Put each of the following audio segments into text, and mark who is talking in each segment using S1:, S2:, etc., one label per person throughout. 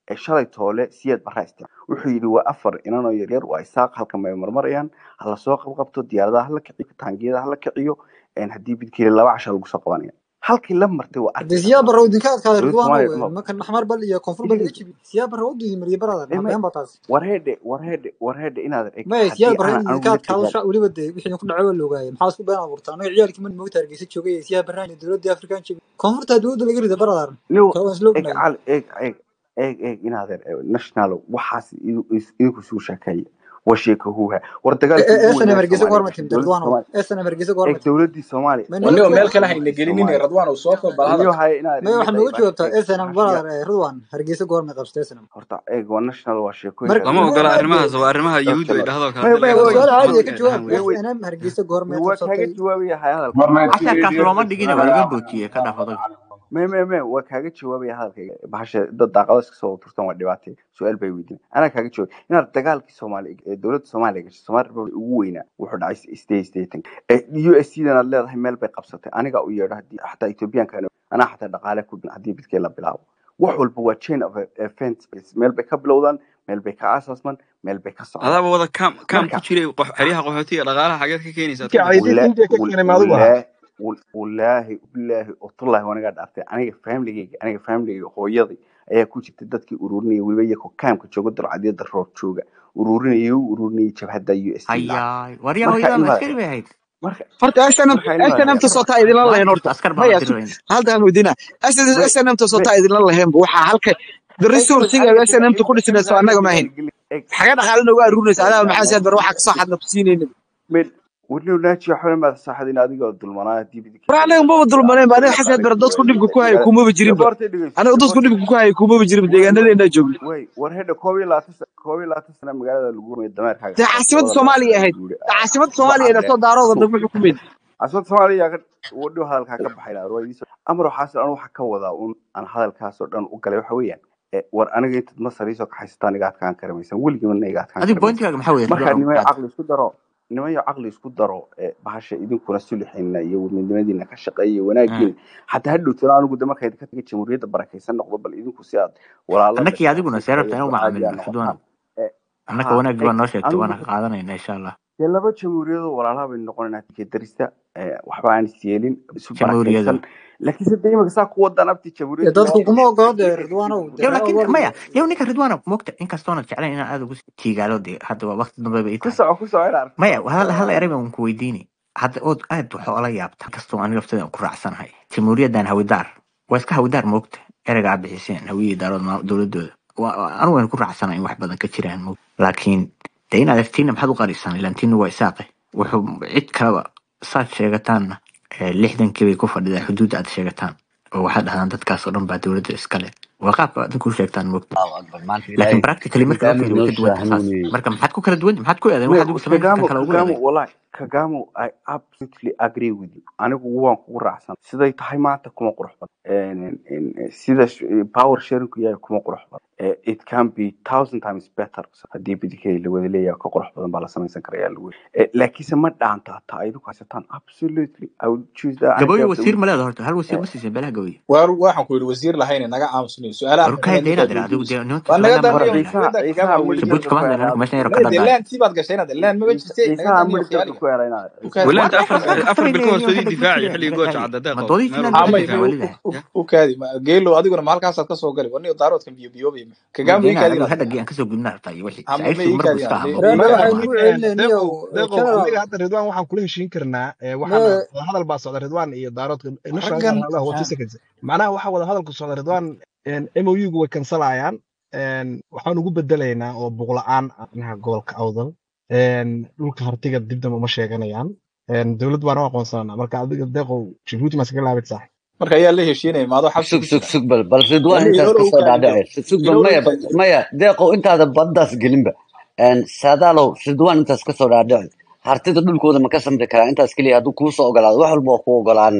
S1: ee shalay toole siyaad barraa isticmaal wuxuu yidhi waa afar inanoo yaryar waa isaaq halkan bay marmarayaan hala soo qabqabto diyaaradaha hala kiciyo taangiyada hala kiciyo een haddii bidkeeli laba casha lagu soo qabanaya halkii la martay waa
S2: hadee
S1: arkaysaa
S2: siyaa barra idinka adkaada
S1: dowladda
S2: ridwaano
S1: soomaaliya
S2: wey
S1: ma
S2: markan maxmar bal iyo koonfur bal iga
S1: dhigayso
S2: jibi siyaa barra wadii mariye barada
S1: ee
S2: ma
S1: may
S2: been baa taasi
S1: warheedhe warheedhe warheedhe inaad eg
S2: maya siyaa
S1: haddii
S2: barra
S1: aanan
S2: in
S1: anigu
S2: idinka
S1: la
S2: adkaado
S1: dagaal
S2: sha weliba dee wixii idinku dhaco waa la ogaayay maxaa isku been abuurta anaga ciyaalkii man moogta hargeysa joogay siyaa barraan iyo dowladii afrikaan joogay koonfurta dowladda laga rida baradaaran
S1: no
S2: kaa waan isla
S1: eg
S2: ognaayay
S1: cal eg eg eg eg inaadeer national waxaas idu- is- idinku isugu sheekeeya waa sheeko huuha war dagaalkii ugu
S2: snm
S1: weynaa
S2: hargeysa goorma
S1: soomaaliya
S2: timid
S1: dowladda
S2: ridwaano
S1: soomaaliya
S2: snm hargeysa goorma
S1: eg
S2: timid
S1: dowladdii soomaaliya
S2: may
S1: waa
S2: nooga
S3: waniba meel
S2: jawaab
S3: kale hayna
S1: dowladdii
S3: gelinin
S1: soomaaliya
S3: radwan oo soo koob bal
S1: iyo
S3: hadalka
S1: haya inaad
S2: may waxaad
S1: imika
S2: nooga
S1: bash
S2: jawaabtaa
S1: eg
S2: snm
S1: bahashiya
S2: baradar ridwan hargeysa goorma qabsatay snm
S1: horta eg waa national waa
S2: mar
S1: sheekooyinkaas
S4: lama
S1: waa
S4: ogola
S2: may
S4: arrimahaas waa arrimaha
S1: okay
S4: yuhuuddu ay
S1: mar
S4: dhahdo
S1: may
S4: kale
S1: may
S4: laga
S1: way
S2: su-aal
S4: soo
S2: caadiya ka
S4: ma
S2: jawaab
S4: ahan
S1: may
S4: wey
S1: way
S2: snm hargeysa goormay
S1: may waa kaaga
S2: qabsatay
S1: jawaabaya haya hadalka
S5: war may
S4: casharkaas looma dhigina waa laga boojiyey ka dhaaf adag
S1: may may may waa kaaga jawaabaya hadalkayga bahasha dad daaqado iska soo turtan waa dhibaatay su-aal bay weydiin anaa kaaga jawaab inaad dagaalkii soomaaliya ee dowladda soomaaliya gashay soomaali republic ugu weynaa wuxuu dhacay stay staten u s c dan aad leedahay meel bay qabsatay aniga u yeedho haddii xataa ethoobiyaanka anaa xataa dhaqaale ku dhin haddii bidkee la bilaabo wax walba waa chain of events meel bay ka bilowdaan meel bay ka asaasmaan meel bay ka socdaan
S4: adaaba wada kaam kaam ku
S1: marka
S4: jiray qox- xeryaha qaxootiga dhaqaalaha xageed ka keenaysaad
S5: ninka
S4: ka bixi
S5: caydiis
S1: wala
S5: inta ka
S1: wal-
S5: keenay maadigu ahaa
S1: walaa wal- walaahi bilaahi utullahi wanagaa dhaartay aniga famligeyga aniga famligeyga hooyadii ayaa ku jirtay dadkii ururinaya weliba iyagoo kaamka jooga dalcadyada roob jooga ururinaya u ururinayay jabhadda u s c lacag
S6: hayaay waryaa
S1: marka
S6: hooyadaa ma
S1: imaad
S6: askari bay ahayd
S1: marka
S5: horta snm
S1: marka imaad
S5: snmta sootaa idinla
S6: waa
S5: lahayn
S6: jirto
S5: horta
S6: askar baa la
S5: maya sug
S6: dirayna
S5: haltaan weydiina
S1: may
S5: snmta
S1: may
S5: sootaa idinla lahaynba waxaa halka the
S1: eg eg
S5: resourciga
S1: aniga
S5: snmta ku
S1: eg
S5: dhisnayso
S1: aniga
S5: annaga maahayn
S1: dagaalgeli eg
S5: xaga dhaqaale nooga aruurinaysa
S1: eg
S5: adaa
S1: yaa
S5: maxaa siyaad bar
S1: naaji
S5: waxaa kasoo xadna ku siinayna
S1: mid wadniw naaji waxba maad saxadin adigoo dulmanaa haddii bidkii
S5: war anaga maba dulmaneen ba aniga xasaad bar dadku dhibka ku haya kumaba jirinba
S1: gaboortay dhegeyso
S5: aniga dadku
S1: gaboortay
S5: dhibka ku haya kumaba jirinba
S1: way
S5: deegaanadeena joogna
S1: way war hedha koob iyo labaatan sa- koob iyo labaatan sana magaalada lagu rumay dameerkaaga
S5: dee
S1: qabtay
S5: caasimadda
S1: labada
S5: soomaaliya
S1: labaatan
S5: ahayd
S1: guuri
S5: caasimadda
S1: soo
S5: soomaaliya
S1: cadee
S5: edatoo daarooda
S1: so
S5: dagmo xukumeyd
S1: caasimadda soomaaliya ka wadhiw hadalkaa ka baxay laa ruwaydiisa amar waxaas anu waxa ka wadaa un aan hadalkaasoo dhan u galay waxa weeyaan e, war aniga intaad masar iisoo kaxaysataan iga adkaan karamaysan weligii mana iga adkaan
S6: adiga
S1: karamaysan
S6: bointigaaga maxaa weeye
S1: marka
S6: ridwaan
S1: nimayo
S6: qaad
S1: caqli isku daro nimayo caqli isku daro e, bahasha idinkuna sulixina iyo midnimadiina ka shaqeeya iyo wanaagiina xataa ha dhowtana anigu de markayd ka tagay jamhuuriyadda barakaysan noqdo bal idinku si aad walaalo
S6: annakii
S1: dhashaan
S6: adiguna
S1: si
S6: seerabta
S1: tayo
S6: inuu
S1: caadi
S6: macaamilno
S1: aa noqotaan
S6: ridwaan
S1: E,
S6: annaka
S1: ha
S6: wanaagii baa
S1: eg
S6: noo sheegtay
S1: anigu
S6: waana
S1: marka
S6: qaadanayna insha allah
S1: dee laba jamhuuriyadoo walaalaha baynu noqonaynaa tikee darista e, waxba aan is yeelin isu
S6: jamhuuriyada
S1: barakaysan laakiin se de imika saa ku wadaan abti
S2: dee
S1: jamhuuriyadda
S2: dadku
S1: laba
S2: kuma
S1: qof
S2: ogola dee
S1: ay
S2: ridwaanow dee
S6: yow
S2: ma
S6: laakiin
S2: ogoli
S6: maya yow ninka ridwaana mogta inkastoona jeclayn inaan aad ugu tiigaalo dee hadda waa waqti dambe bay ii
S1: ku
S6: tahay
S1: soco ku soco ina arko
S6: maya
S1: ku
S6: hal
S1: soco
S6: hal eray baan ku weydiini hadda ood aad waxaa ola yaabta inkastoo aniga lafteeda ku raacsanahay jamhuuriyaddan hawidaar waa iska hawidaar moogta ereyga aad bixiseen hawiyii daarood maa- dowladooda Waa- waa- anigu waan ku raacsanahay in wax badan ka jiraan moogta laakiin dee inaad agtiina maxaad u qarisaan ilaan tiina waa isaaqe wuxuu cid kaleba saad sheegataanna eh, lixdankii bay ku fadhidaan xuduudda aad sheegataan oo waxaad dhahdaan dadkaas oo dhan baa dowladda iskale waa qaabka aad ku sheegtaan moogta
S7: allahu akbar maanta
S6: laakiin
S7: ilaahay
S6: practically marka loo
S7: nidaamid
S6: fiiriyo way
S7: noo
S6: ka duwan tahay saas
S7: sahnuuniyey
S6: marka maxaad ku kala duwan maxaad ku eedayn
S1: me
S6: waxaad ugu samayn kartaan
S1: kagamo
S6: kala ugu
S1: kagamo
S6: eedayn
S1: wallahi kagamo i absolutely agree with you anigu waan kugu raacsan siday tahay maanta kuma qurux badan En- en- en- sida sh- power sharingku yahay kuma qurux badan Eh, it can be thousand times better haddii bidikay la wada leeyahay ka qurux badan baa la samaysan karaya lagu laakiinse ma dhaanta taa idigu haysataan absolutely i would choose that
S6: gabooyo
S1: idea of the
S6: wasiir
S1: week
S6: ma leeda horta hal wasiir
S1: Eh,
S6: ma siiseen beelaha gabooyo
S3: waar waxaan ku yidhi wasiir lahayne naga aamusnayo su-aalaha
S6: war kaya
S3: xirxiran
S6: dee
S3: ninkaad
S6: inaad ira adigu
S3: weydiinayso
S6: dee nimanka
S3: waa naga
S6: somaliland baan
S1: war
S3: daaniyo
S6: ku
S1: ciisaha
S6: hadlaynaa
S3: fikradda
S1: ciisaha
S3: kagama
S1: midhibka
S3: weydiin
S6: jabuuti kama
S1: ku
S6: hadlayna
S1: helay
S6: anagu meeshan yaro ka
S3: maya dee
S6: dhadhaay
S3: laantii baad gashay inaad laan maba jirte naga
S1: ciisaha
S3: daaniyo
S1: midhibka
S3: khiyaaliga
S1: ku helay inaad
S3: u kaadi
S4: walaanta
S6: war
S4: afar
S6: meeshaan
S4: afar bil ka hor
S6: kaftaraynayo
S4: soo
S6: hadda
S4: difaaci
S6: gudsiga
S4: xilligii gooja
S6: dhadhaay
S4: cadda
S6: ma
S4: deeqo
S6: doodaysiin
S4: meel
S6: aad
S4: walba
S3: amay
S4: difaac
S6: difaac
S3: u
S6: walidahay
S3: u-
S6: ya
S3: u kaadi ma- geelo adiguna ma halkaasaad kasoo gali warniyo daaroodkan biyo biyoobay
S6: ma
S3: kagama
S6: dee
S3: ii
S6: inaad
S3: kaadi
S6: adigu
S3: inaad
S6: hadhagii aan kasoo gudbina rabtaa iyo wixii
S3: ama ma
S6: saaxiibsigu
S3: ii
S6: mar buu
S3: kaadi
S6: iska
S3: inaad
S6: hadlo
S2: reebe
S3: maya
S2: waxay
S5: deeqo
S2: nagu
S3: ma
S2: celinayeen
S5: deeqo
S2: niyow
S5: deeqo
S2: general
S5: aniga hadda ridwaan waxaan kula heshiin karnaa ee,
S2: me
S5: waxaana wada hadal baa socda ridwaan iyo daaroodka national
S3: raggan
S5: hawlaha waa two seconds macnaha waxa wada hadalku socda ridwaan MOU-gu way kansalayaan waxaan ugu bedelaynaa oo buqla-aan arrimaha gobolka awdal Een, dhulka hartiga dib dambe uma sheeganayaan Een, dowlad baan u aqoonsanana marka adiga deeqow jabuuti maska laabid saax
S3: marka ayaa la heshiinaya maadoo xabsi
S7: sug
S3: ku
S7: sug
S3: jira
S7: sug bal bal ridwaan
S3: warniyo
S7: intaas
S3: inoola u
S7: kasoo
S3: kaadi dhow
S7: dhaadhace sug bal
S3: inoola
S7: maya
S3: u kaadi
S7: maya deeqow intaada baddaas gelinba Een, saadaalow ridwaan intaas kasoo dhaadhace hartida dhulkooda ma ka samri karaa intaas keliya hadduu kuusoo ogolaado wax walba waa ku ogolaanina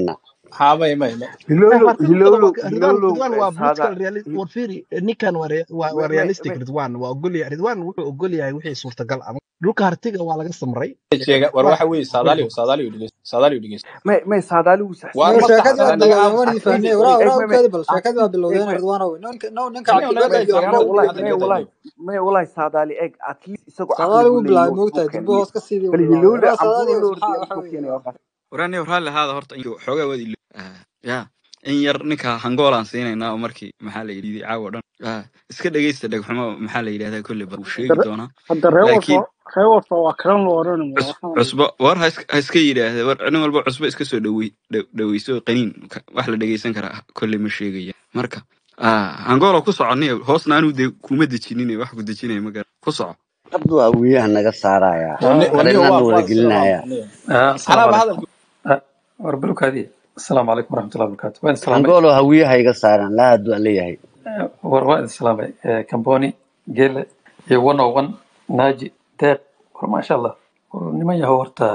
S3: haa may may may
S1: hilowlow
S5: marka ridwan
S1: hilowlow
S5: waa ridwan
S1: hilowlow
S5: ridwan waa
S1: saada
S5: political realist war fiiri ninkan waa rea- waa waa
S1: may may
S5: realistic
S1: may
S5: ridwan waa ogol yahay ridwan wuxuu ogol yahay wixii suurtagal ah dhulka hartiga waa laga samray
S3: sheega war
S5: waa
S3: waxa weeye saadaaliyo saadaaliyo dhegeysta saadaaliyo dhegeysta
S1: may may saadaaligu
S3: waar
S2: no
S1: saxsan
S3: ma
S2: sheekadii
S3: sax
S2: waa
S3: naga
S2: bilowdeen
S3: aamus
S2: waan
S1: eg
S2: idin
S1: eg
S2: fahnay waraa waraa
S1: eg may may
S2: u kaadi bal
S1: ah
S2: sheekadii waa
S1: eg
S2: bilowdeen
S1: may
S2: ridwaanow ninka no ninka
S3: aniga
S2: cabdiga
S3: naga
S2: iyo
S3: sheega
S2: angool
S3: hadda
S1: may
S2: iyo
S3: hadda
S1: may
S3: gada
S1: walahi may walahi saadaali eg at least isagoo
S2: sadaali
S1: caqligu
S2: wuu
S1: leeyahay
S2: bilaabay
S1: wax buu
S2: moogtahay durbo
S1: keeniyey
S2: hoos ka sidii
S1: bal
S2: wuu bilaabay
S1: hilowle
S2: waraa sadaali
S1: amburo
S2: waxaa
S1: lordiya
S2: waxa
S1: wuxuu
S2: weeye
S1: keenaya waxaas
S4: waraani raalli ahaada horta intuu xoogaa wadi ilo Ah, ya in yar ninka hangoolaan siinaynaa oo markii maxaa la yidhi caawa dhan Ah, iska dhegeysta dhegxumo maxaa la yidhahdaa kolley bal wuu sheegi doonaa
S8: hadda reer
S4: laakiin
S8: walba reer walba waa kalan loo odhanaya
S4: cus-
S8: waxaan
S4: cusbo war ha iska ha iska yidhaahda war nin walba cusbo iska soo dhawey dha- dhaweyso qaniin ka- wax la dhegeysan karaa kolley ma sheegaya marka ah, angoolo ku soconiyo hoosna anuu de kuma dejinin wax ku dejinaya ma garan ku soco
S7: hadda waa wiyaha naga saaraya
S3: wani waniyo
S7: qareennana
S3: waa
S7: wada
S3: waa sidan waa
S7: gelinaya
S3: waniyo
S9: آه السلام
S3: anaaba
S9: عليكم
S3: hadalku
S9: آه وربلوك هذه السلام عليكم ورحمة الله وبركاته وين السلامي
S7: hangoolo hawiyaha iga saaran laa hadduu leeyahay
S9: آه وين السلامي آه كمبوني جيل يوانا وان ناجي ديق ما شاء الله niman yahow horta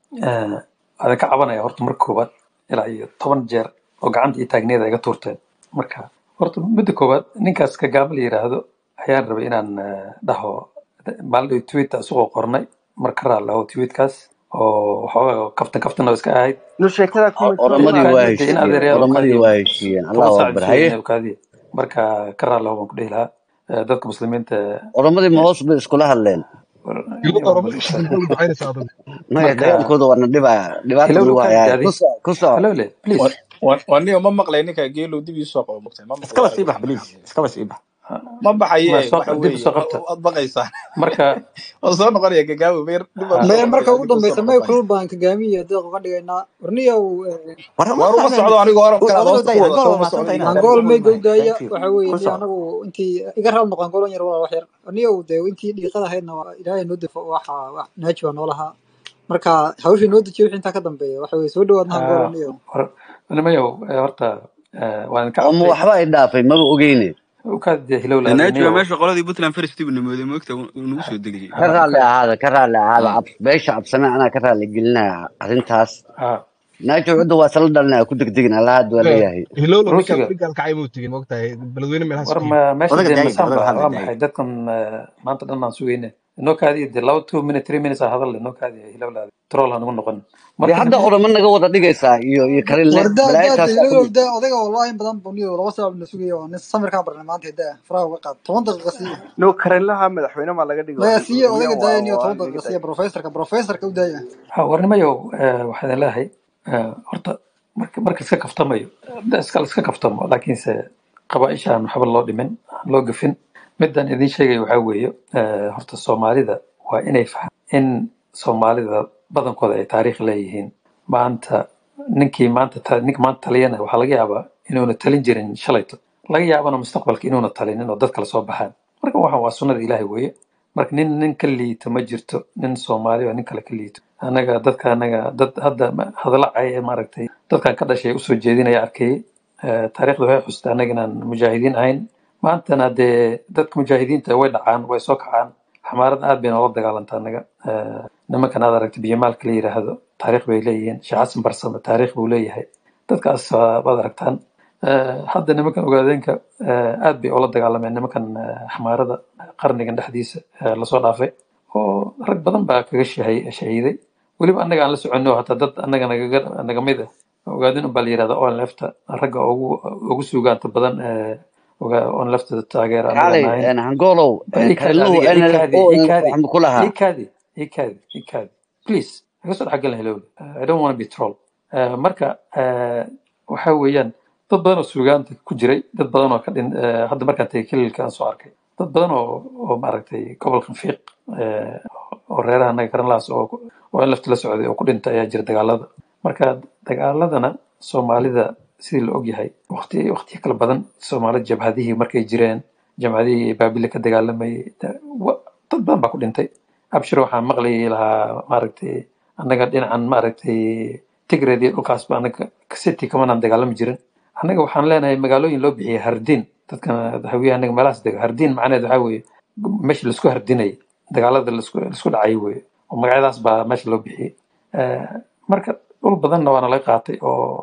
S9: آه adan ka cabanaya horta marka koowaad ilaa iyo toban jeer oo gacanta iyo taagneeda iga tuurteen marka horta midda koowaad ninkaas kagaaba la yiraahdo ayaan rabay inaan ah, dhaho maalin tweet isagoo qornay marka raal laho tweetkaas oo waxoogaa kaftan kaftan oo iska ahayd
S1: no sheekada kuma
S7: oromadii waa
S9: kaadiya de in
S7: heshiiyeen
S9: adeeryaal
S7: oromadii
S9: kaadiya
S7: waa heshiiyeen
S9: toban
S7: allahu
S9: saac
S7: akbar
S9: bisheegay
S7: haye
S9: kaadiya marka ka raal laho baan ku dhihi lahaa Eh, dadka muslimiinta
S7: oromadii ma hoos bay iskula hadleen
S5: Ilo
S9: war
S5: oromada
S9: bal
S5: shaqada ugu ducaynaysa adigu
S7: maya
S9: marka
S7: dagaalkooda waana dhibaa dhibaata
S9: hilowle
S7: nagu
S9: kaadi
S7: hayaa
S9: adi
S7: ku soco ku soco
S9: hilowle please
S3: Wa- wa- waniyo ma maqlay ninka geelow dib ii soo qabo maqtay ma
S6: iskaba
S3: maqlay
S6: sii bax
S3: waxa
S6: please
S3: maxaa
S6: iskaba sii bax
S3: ma baxaye
S9: ma soo
S3: waxa
S9: dib
S3: weeye
S9: soo
S3: wa-
S9: qabta
S3: waad baqaysaan
S9: marka
S3: oo soo noqonaya gagaawo meer dib baan
S2: maya
S3: usoo
S2: marka
S3: noqonaya
S2: ugu
S3: adinkuu soo
S2: dambeysa may
S3: noqon
S2: kulul baan kagaamiya deeq uga dhigaynaa warniyow
S6: war ma
S3: waar uma
S6: fahmeen
S3: socdo anigu horan kalaad
S6: odayga
S3: hoosta
S6: day
S3: ku
S6: angool
S3: wadato
S6: waa
S3: uma socdo
S6: mahadsanta inaad
S3: inaan
S2: angool
S6: anigu
S2: may
S6: mahay
S2: gowdaaya
S6: thank you
S2: waxa weeye
S6: ku
S2: dee
S6: soco
S2: anagu intii iga raal noqon golan yar walaa wax yar warniyow dee intii dhiiqada ahaydna waa ilaahay noo defo waxa wax naaji baa noolahaa marka hawshii noo dejiyo wixii intaa ka dambeeya waxa weye soo dhawaadna angool
S9: ah,
S2: warniyow
S9: war nimayow eh, horta eh, waan ka
S7: oo ma
S9: cabtay
S7: waxba ay dhaafay maba ogeyne
S9: ukaadi hilowle
S4: naaji waa
S9: adiniyow
S4: meesha qoladii puntland first tib namooday moogta uu nagu soo degayay
S7: ka raalli
S9: ukaadi
S7: ahaada ka raalli ahaada
S4: Ah,
S7: cab beesha cabsame anaa ka raalli gelinaya arrintaas
S9: ah
S7: naajo cudda waa isla dhalinaya ku degdegin allah hadduu leeyahay
S5: hilowlo ninkaan
S9: ruusiga
S5: weli gaalkacay muu tegin moogtahay beledweyne meel
S9: war
S5: haskiin
S9: ma meesha
S6: odaga
S9: dee
S6: daayid
S9: masaan
S6: odaga
S9: ba
S6: hadla
S9: waa
S6: daayid
S9: maxay dadkan eh, maanta dhan aan sugayne inoo kaadiya dee laba two minute three minutes aa hadal inoo kaadiya hilowlaada troll ha nagu noqon
S7: dee
S9: marka
S7: hadda
S9: niman
S7: oromo naga wada dhigaysaa iyo iyo karinle
S2: war daa
S7: balaayo
S2: daa
S7: taas waa ku
S2: hilow
S7: dhig
S2: daa odayga wallahi in badan buniyo laba saac na sugaya waa nin samirkaa barnay maanta daa faraha uga qaad toban daqiiqa siiya
S1: no karenlaha madaxweyne maa laga dhigo
S2: maya siiya
S1: oromiya
S2: odayga
S1: waa
S2: daaya niyo
S1: waa
S2: toban
S1: laga
S2: daqiiqa
S1: daaya
S2: siiya professorka professorka u daaya
S9: ha war nimayow eh, waxaan idin leeyahay eh, horta marka marka iska kaftamayo da iska iska kaftamo laakiinse qabaaisha aan waxba loo dhimin aan loo gafin midaan idin sheegaya waxaa weeye eh, horta soomaalida waa inay fahm in soomaalida badankooda ay taariikh leeyihiin maanta ninkii maanta ta- ninka maanta taliyana waxaa laga yaabaa inuuna talin jirin shalayto laga yaabana mustaqbalka inuuna talinin oo dad kale soo baxaan marka waxaan waa sunnada ilaahay weeye marka nin nin ka liito ma jirto nin soomaali oo nin kale ka liito anaga dadka anaga dad hadda ma- hadalla cay ee maaragtay dadkan ka dhashay usoo jeedinaya arkayay Eh, taariikhda waxay xustay annaga inaan mujaahidiin ahayn maantana dee dadka mujaahidiinta way dhacaan way soo kacaan xamaarada aad bay noola dagaalanta annaga Eh, nimankan aad aragta biyamaalka la yiraahdo taariikh bay leeyihiin sheekh xasan barsame taariikh buu leeyahay dadkaas waa- waad aragtaan Eh, hadda nimankan ogaadeenka eh, aad bay ula dagaalameen nimankan eh, xamaarada qarnigan dhexdiisa eh, lasoo dhaafay oo rag badan baa kaga shahay- shahiiday weliba annaga aan la soconno hataa dad annaga nagaga naga mid ah ogaadin unbaa la yirahda on lefta ragga ugu ugu suugaanta badan ee oga- on lefta taageera annaga
S7: kaalay
S9: nahayn
S7: hangolow
S9: bal ii kaadi
S7: karinluhu
S9: adiga ii
S7: nlf
S9: kaadi
S7: o
S9: ii
S7: nlf
S9: kaadi
S7: waxaan ku lahaa
S9: ii kaadi ii kaadi ii kaadi please naga soo dhexgalin helowle i don't want to be troll Eh, marka eh, waxa weeyaan dad badan oo suugaanta ku jiray dad badan oo ka dhin eh, hadda markaan tagay kililka aan soo arkay dad badan oo oo maaragtay gobolkan fiiq eh, oo reeraha annaga karanlahaas oo ku- oo in lafta la socday oo ku dhintay ayaa jira dagaalada marka dagaaladana soomaalida sidii la ogyahay waqti waqtiyo kala badan soomaalida jabhadihii markay jireen jamhadihii baabile ka dagaalamayay da- wa- dad badan baa ku dhintay abshir waxaan maqlayay lahaa maaragtay annaga dhinacan maaragtay tigreed iyo dhulkaas ba annaga city kamanaan dagaalami jirin annaga waxaan leenahay magaalooyin loo bixiyay hardiin dadkan hawiyaha annaga meelahaas dega hardiin macnaheed waxaa weeye meesha laisku hardinayay dagaalada laisku laisku dhacay weeye oo magacyadaas baa meesha loo bixiyey Eh, marka dhul badanna waana laga qaatay oo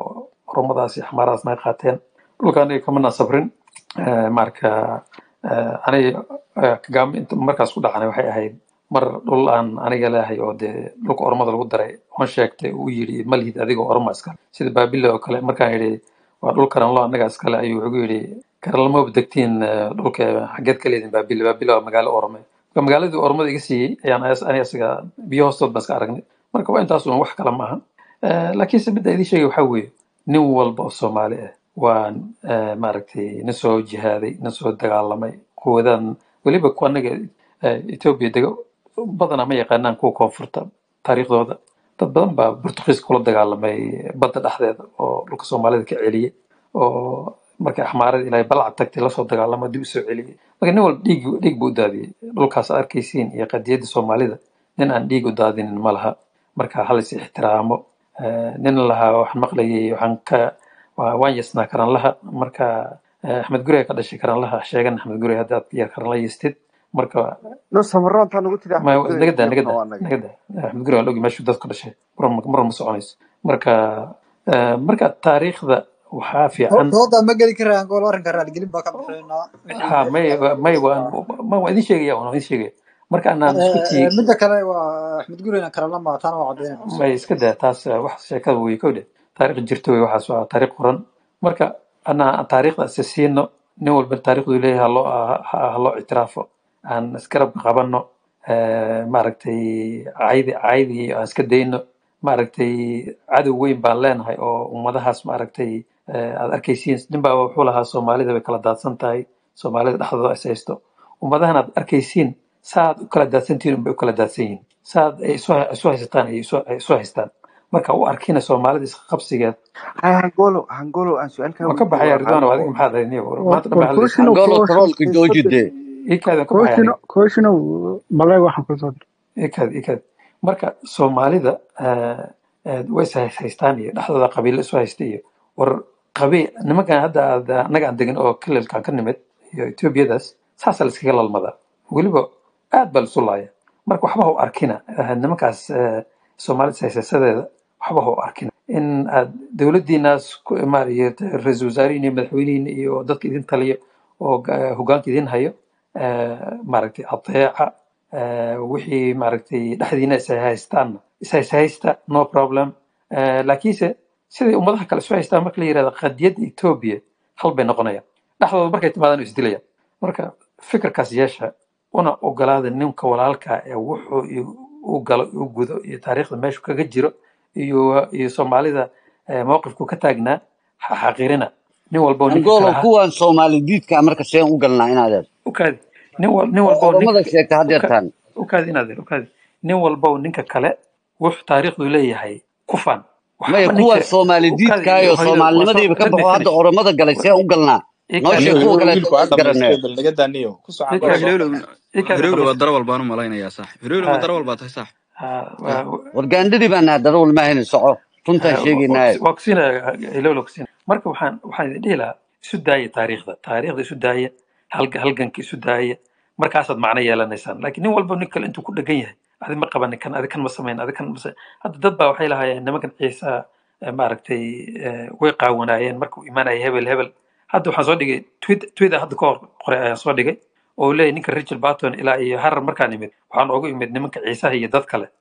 S9: oromadaas iyo xamaaradas naga qaateen dhulka aniga kama nasabrin Eh, marka eh, aniga eh, kagame inta markaas ku dhacnay waxay ahayd mar dhul aan aniga leehay oo dee dhulka oromada lagu daray oon sheegtay uu yidhi ma lihid adigoo oroma iskale sida baabile oo kale markaan yidhi waa dhul karanlo annaga iskale ayuu wuxuu yidhi karanlamaba degtiin eh, dhulka xageed ka leedin baabile baabile waa magaalo orome marka magaaladii oromada iga siiyey ayaan as- aniga isaga biyo hoostood baan iska aragnay marka waa intaas un wax kale maaha Eh, laakiinse midda idin sheegay waxaa weeye nin walba oo soomaali ah waa eh, maaragtay nin soo jihaaday nin soo dagaalamay quwadan weliba kuwa anaga eh, etoobiya dego badanaa ma yaqaanaan kuwa koonfurta taariikhdooda dad badan baa burtuqiis kula dagaalamay badda dhexdeeda oo dhulka soomaalida ka celiyey oo markay axmaarada ilaahay balcad tagtay lasoo dagaalama dib usoo celiyey marka nin walba dhiig dhiig buu u daadiyey dhulkaas aad arkaysiin iyo qadiyadda soomaalida nin aan dhiig u daadinin ma laha marka halis ixtiraamo Eh, nin lahaa waxaan maqlayay waxaan ka waa- waan yasnaa karanlaha marka eh, axmed gurey ka dhashay karanlaha sheegan axmed gurey haddaad yar karanla yastid marka
S1: no samaroontaa nagu tiri
S9: ma
S1: axmed gurey
S9: nagada
S1: jeebna
S9: nagada
S1: waa naga
S9: nagada axmed gurey waan ogi meeshuu dadku dhashay mar mar ma soconayso marka eh, marka taariikhda waxaa fiican
S2: dooda ma geli karaan gol arrinka raaligelin baa ka bixinaa wixii
S9: ha may may waan ma waan idin sheegaya waan idin sheegaya marka anaan isku
S2: Eh,
S9: tii
S2: eh, midda kale waa axmed gureyna kalala maataana waa caddeynaysa
S9: may iska daa taas eh, wax sheekada wey kowdhe taariikh jirto wey waxaas waa taariikh qoran marka anaa taariikhda isa siino nin walba taariikhdu leeyahay haloo ha loo ictiraafo aan isgarab qabanno eh, maaragtay caydi caydi aan iska dayno maaragtay cadow weyn baan leenahay oo ummadahaas maaragtay eh, aad arkaysiin ninbaa wuxuu lahaa soomaalida way kala daadsan tahay soomaalida dhexdooda is haysto ummadahan aad arkaysiin saaad u kala daadsantihiin unbay u kala daadsan yihiin saaad ay isu isu haysataan ay isu ay isu haystaan marka u arkina soomaalida isqabsigeed
S1: hay hangolo hangolo aan su-aal kaa
S9: waan ka
S1: weydiiyo
S9: baxaya
S1: waa
S9: ridwaan
S1: hal
S9: adiga maxaad ahayd niyo
S8: war
S9: maanta dhan
S8: war
S9: baa hadlaysa
S8: kooshinow
S7: angolo
S8: kooshin
S7: troolka jooji dee
S9: ikaadaan ka baxaya aniga
S8: kooshino kooshinow malee waxaan kusoo diray
S9: ikaad ikaad marka soomaalida eh, eh, way is haystaan iyo dhexdooda qabiilo isu haysta iyo war qabiil nimankan hadda aad annaga aan degan oo kililkaan ka nimid iyo etoobiyadaas saasaa la iskaga lalmadaa weliba aad baa lisu laaya marka waxba ha u arkina eh, nimankaas eh, soomaalida haysasadeeda waxba ha u arkina in aad dowladdiinaas ku imaanayo ra-iisul wasaarihiin iyo madaxweynihiin iyo dadka idin taliyo oo ga- hogaanka idin hayo eh, maaragtay adeeca eh, wixii maaragtay dhexdiina is haystaanna is haysta no problem Eh, laakiinse siday ummadaha kale isu haystaan marka la yirahdo qadiyadda etoobiya hal bay noqonayaan dhexdooda markay timaadaan way isdilayaan marka fikirkaas yeesha una ogolaada ninka walaalka ee wuxuu i- u galo u gudo iyo taariikhda meeshu kaga jiro iyo iyo soomaalida eh, mowqifku ka taagnaa ha xaqirina nin walba oo ninka
S7: angolo
S9: kale ha
S7: kuwan soomaali diidka marka seen u galnaa inaadeen
S9: ukaadi nin wal nin
S7: oo
S9: walba oo ninka
S7: oromada sheegta
S9: uka
S7: hadeertaan
S9: ukaadi inaadeer ukaadi nin walba oo ninka kale wuxuu taariikhdu leeyahay ku fan
S7: maya
S9: waxba
S7: kuwan
S9: ninka
S7: soomaali
S9: ukaadi
S7: diidkaayo
S9: hooyada waa soo
S7: soomaalinimadiiba ka
S9: let me
S7: baxo hadda
S9: finish
S7: oromada galay seen u galnaa noo
S9: ikaadi
S7: sheeg
S3: niyo
S7: kuwa kale
S3: wiilku ha
S7: garanaya
S3: dhamaystay bal naga daaniyo ku soo
S4: war
S3: cangolo
S9: ikaadi
S3: soo
S4: hirowlo
S3: qabta
S9: ikaadi
S4: hirowlo waa
S9: dhamaystir
S4: darawal baan u malaynayaa sax hirowlo ma
S9: ha
S4: darawal baa tahay sax
S9: ha
S4: ya
S9: waa
S7: war gaandhadii baan nahay darawal maahayna soco runtaan sheegaynaaye
S9: waa kusiinaya ilowla kusiina marka waxaan waxaan idin dhihi lahaa isu daaya taariikhda taariikhda isu daaya halga halganka isu daaya markaasaad macno yeelanaysaan laakiin nin walba nin kale intuu ku dhegan yahay adi ma qabanin kan adi kan ma samayn adi kan ma sa- hadda dad baa waxay lahaayeen nimankan ciisa eh, maaragtay eh, way qaawanaayeen markuu imaanaya hebel hebel hadda waxaan soo dhigay tweet tweet hadda ka hor qoray ayaan soo dhigay oo uu leeyahay ninka richard barton ilaa iyo harar markaan imid waxaan ugu imid nimanka ciisaha iyo dad kale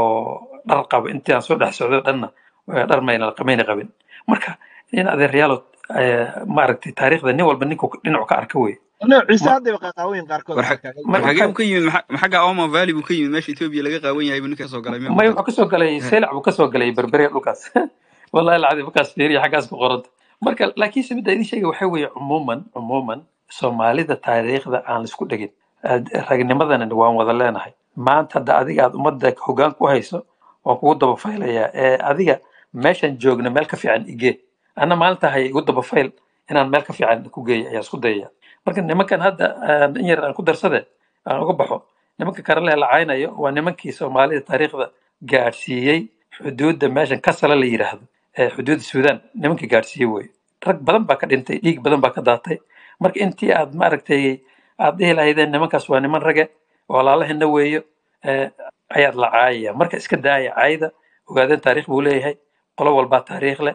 S9: oo dhar qaba intii aan soo dhex socdo dhanna eh, dhar mayna mayna qabin marka in adeeryaalo eh, maaragtay taariikhda nin walba ninku dhinacu ka arka wey
S5: no ciise
S9: ma
S5: haddayba qaaqaaweyn qaarkood
S4: war
S5: qaar
S4: xag-
S5: kaaga
S9: ma
S4: war xagee
S9: ukaadi
S4: buu ka yimid maxa- ma xagga oma valley buu ka yimid meesha etoobiya laga qaawan yahay buu ninka soo galay miyaa
S9: may
S4: markaas
S9: wuxuu kasoo galay
S4: Eh,
S9: seylac buu kasoo galay berberiya dhulkaas wallahi lacadi markaas fiiriya xaggaas ku qoranta marka laakiinse midda idin sheegay waxaa weeye cumuuman cumuuman soomaalida taariikhda aan laisku dhegin Aad- ragnimadana waan wada leenahay maanta hadda adiga aad ummadda hoggaan ku hayso waan kugu daba faylayaa ee adiga meeshan joogna meel ka fiican igee anna maalinta hay igu daba fayl inaan meel ka fiican ku geeyo ayaa isku dayaya marka nimankan hadda aan in yar aan ku darsade aan uga baxo nimanka karale la caynayo waa nimankii soomaalida taariikhda gaadhsiiyey xuduudda meeshan kasala la yidhaahdo ee xuduudda suudaan nimankii gaadhsiiyey wey rag badan baa ka dhintay dhiig badan baa ka daatay marka intii aad maaragtay aad dhihi lahaydeen nimankaas waa niman rage walaalahina weeyo eh, ayaad la caayaya marka iska daaya caayda ogaadeen taariikh buu leeyahay qolo walbaa taariikh leh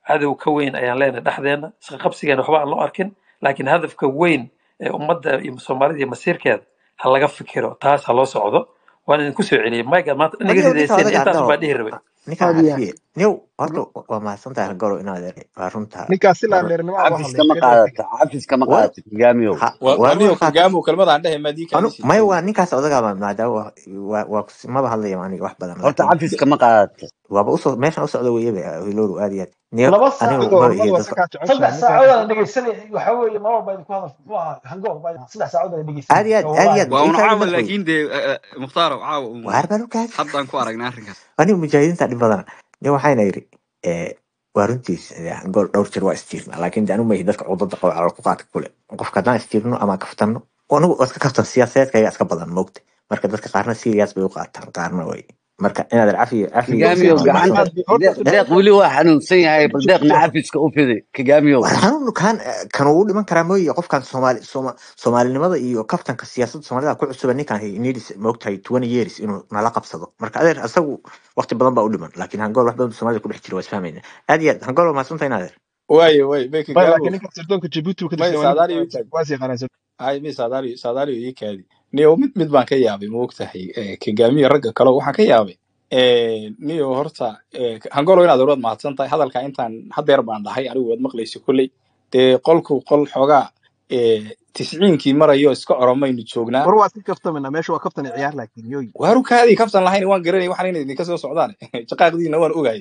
S9: cadow ka weyn ayaan leenahay dhexdeena isqa qabsigeena waxba aan loo arkin laakiin hadafka weyn ee ummadda iyo soomaalida iyo masiirkeeda ha laga fikiro taas ha loo socdo waan idinku soo celiyey mayga maanta dhan iga
S6: waniyow ninka
S9: ridayseen
S6: odaga
S9: intaas
S6: abdao
S9: baa dhihi rabay
S6: ninkaan
S8: aad iyo
S6: cafiye niyow horta waa mahadsantahay goro inaad waa runta
S5: ninkaas ilaa
S6: mar
S5: dheernimo uga
S7: cafis
S5: hadlay
S7: kama
S5: iska daa
S7: qaadato cafis kama
S6: war
S7: qaadato kigaamiyow
S6: ha
S3: wa
S6: war
S3: aniyo
S6: waa qaatay
S3: kagaamu kelmadaan dhehe maadii
S6: anu
S3: kaadisi
S6: maya waa ninkaas odagaa maadaama waa waa waa kus- maba hadlaya aniga wax badan
S7: horta
S6: laakiin
S7: cafis kama qaadato
S6: waaba usoo meeshan u socda weeyaba hilowru aad iyo aad niyo
S10: laba
S6: anigu
S10: saac
S6: maba
S5: ormada
S6: iyo
S5: waa
S6: dadka
S5: sakaa jeceshahay
S10: saddex
S5: ninkaan
S10: saacood aan
S5: inta
S10: dhegeysanay waxa weeye mar walba idinku hadal muxuu ahaa hangoor baa saddex saacood aan
S6: aad
S10: dhegeysanay
S6: iyo aad aad iyo
S10: wallahi
S6: aad
S4: waa
S6: ii
S4: un
S6: kaadi
S4: caawa
S6: madaxwey
S4: laakiin dee mukhtaaro caawa un
S6: waar baan u kaadi
S4: haddaan ku aragnay arrinkaas
S6: anigu mujaahidiinta dhib badana niyo waxayna yidhi eh, waa runtiis eh, gool dhowr jeer waa isjiirna laakiin de anu mahi dadka cudada qaba calool ku qaadka kule qofka haddaan isjiirno ama kaftanno anigu waa iska kaftan siyaasadeedkayga iska badan moogta marka dadka qaarna serious bay u qaataan qaarna way marka inaad cafi cafi
S7: kigaamiyow
S5: horta
S6: waa
S7: gacanta
S6: mahadsan
S5: horta
S7: deeq deeq
S5: su-aasha
S7: weli waa xanuunsan yahay bal deeqna
S5: su-
S7: cafiska u fidi kigaamiyow
S6: war xanuun kan kan uu dhiman karaa mooye qofkan soomaali sooma soomaalinimada iyo kaftanka siyaasadda soomaalida ku cusuba ninkan needs moogtahay twenty years inuu nala qabsado marka adeer isagu waqti badan baa u dhiman laakiin hangool wax badan soomaalida ku dhex jira waa isfahmayna aad iyo aad hangool waa mahadsantahay inaad
S3: waaye waaye may
S5: maya
S3: kagaamu
S5: laakiin ninkan sirdoonka jabuuti uu ka
S3: may
S5: tirsan waa nin
S3: saadaaliyo ii kaadi
S5: waas yaqaanaa
S3: hay may saadaaliyo saadaaliyo ii kaadi niyo mid mid baan ka yaabay ma ogtahay kagaamiyo ragga kale waxaan ka yaabay Eh, niyo horta eh, hangolo inaad orad mahadsan tahay hadalka intaan hadeer baan dhahay anigu waad maqlaysa kolley dee qolku qol xoogaa eh, tisciinkii marayo iska oromaynu joognaa
S5: war waa iska kaftamina meesha waa kaftan ciyaar laakiin yoy
S3: waaru kaadii kaftan lahayn waan garanay waxaan inay idinka soo socdaan shaqaaqdiina waan ogahay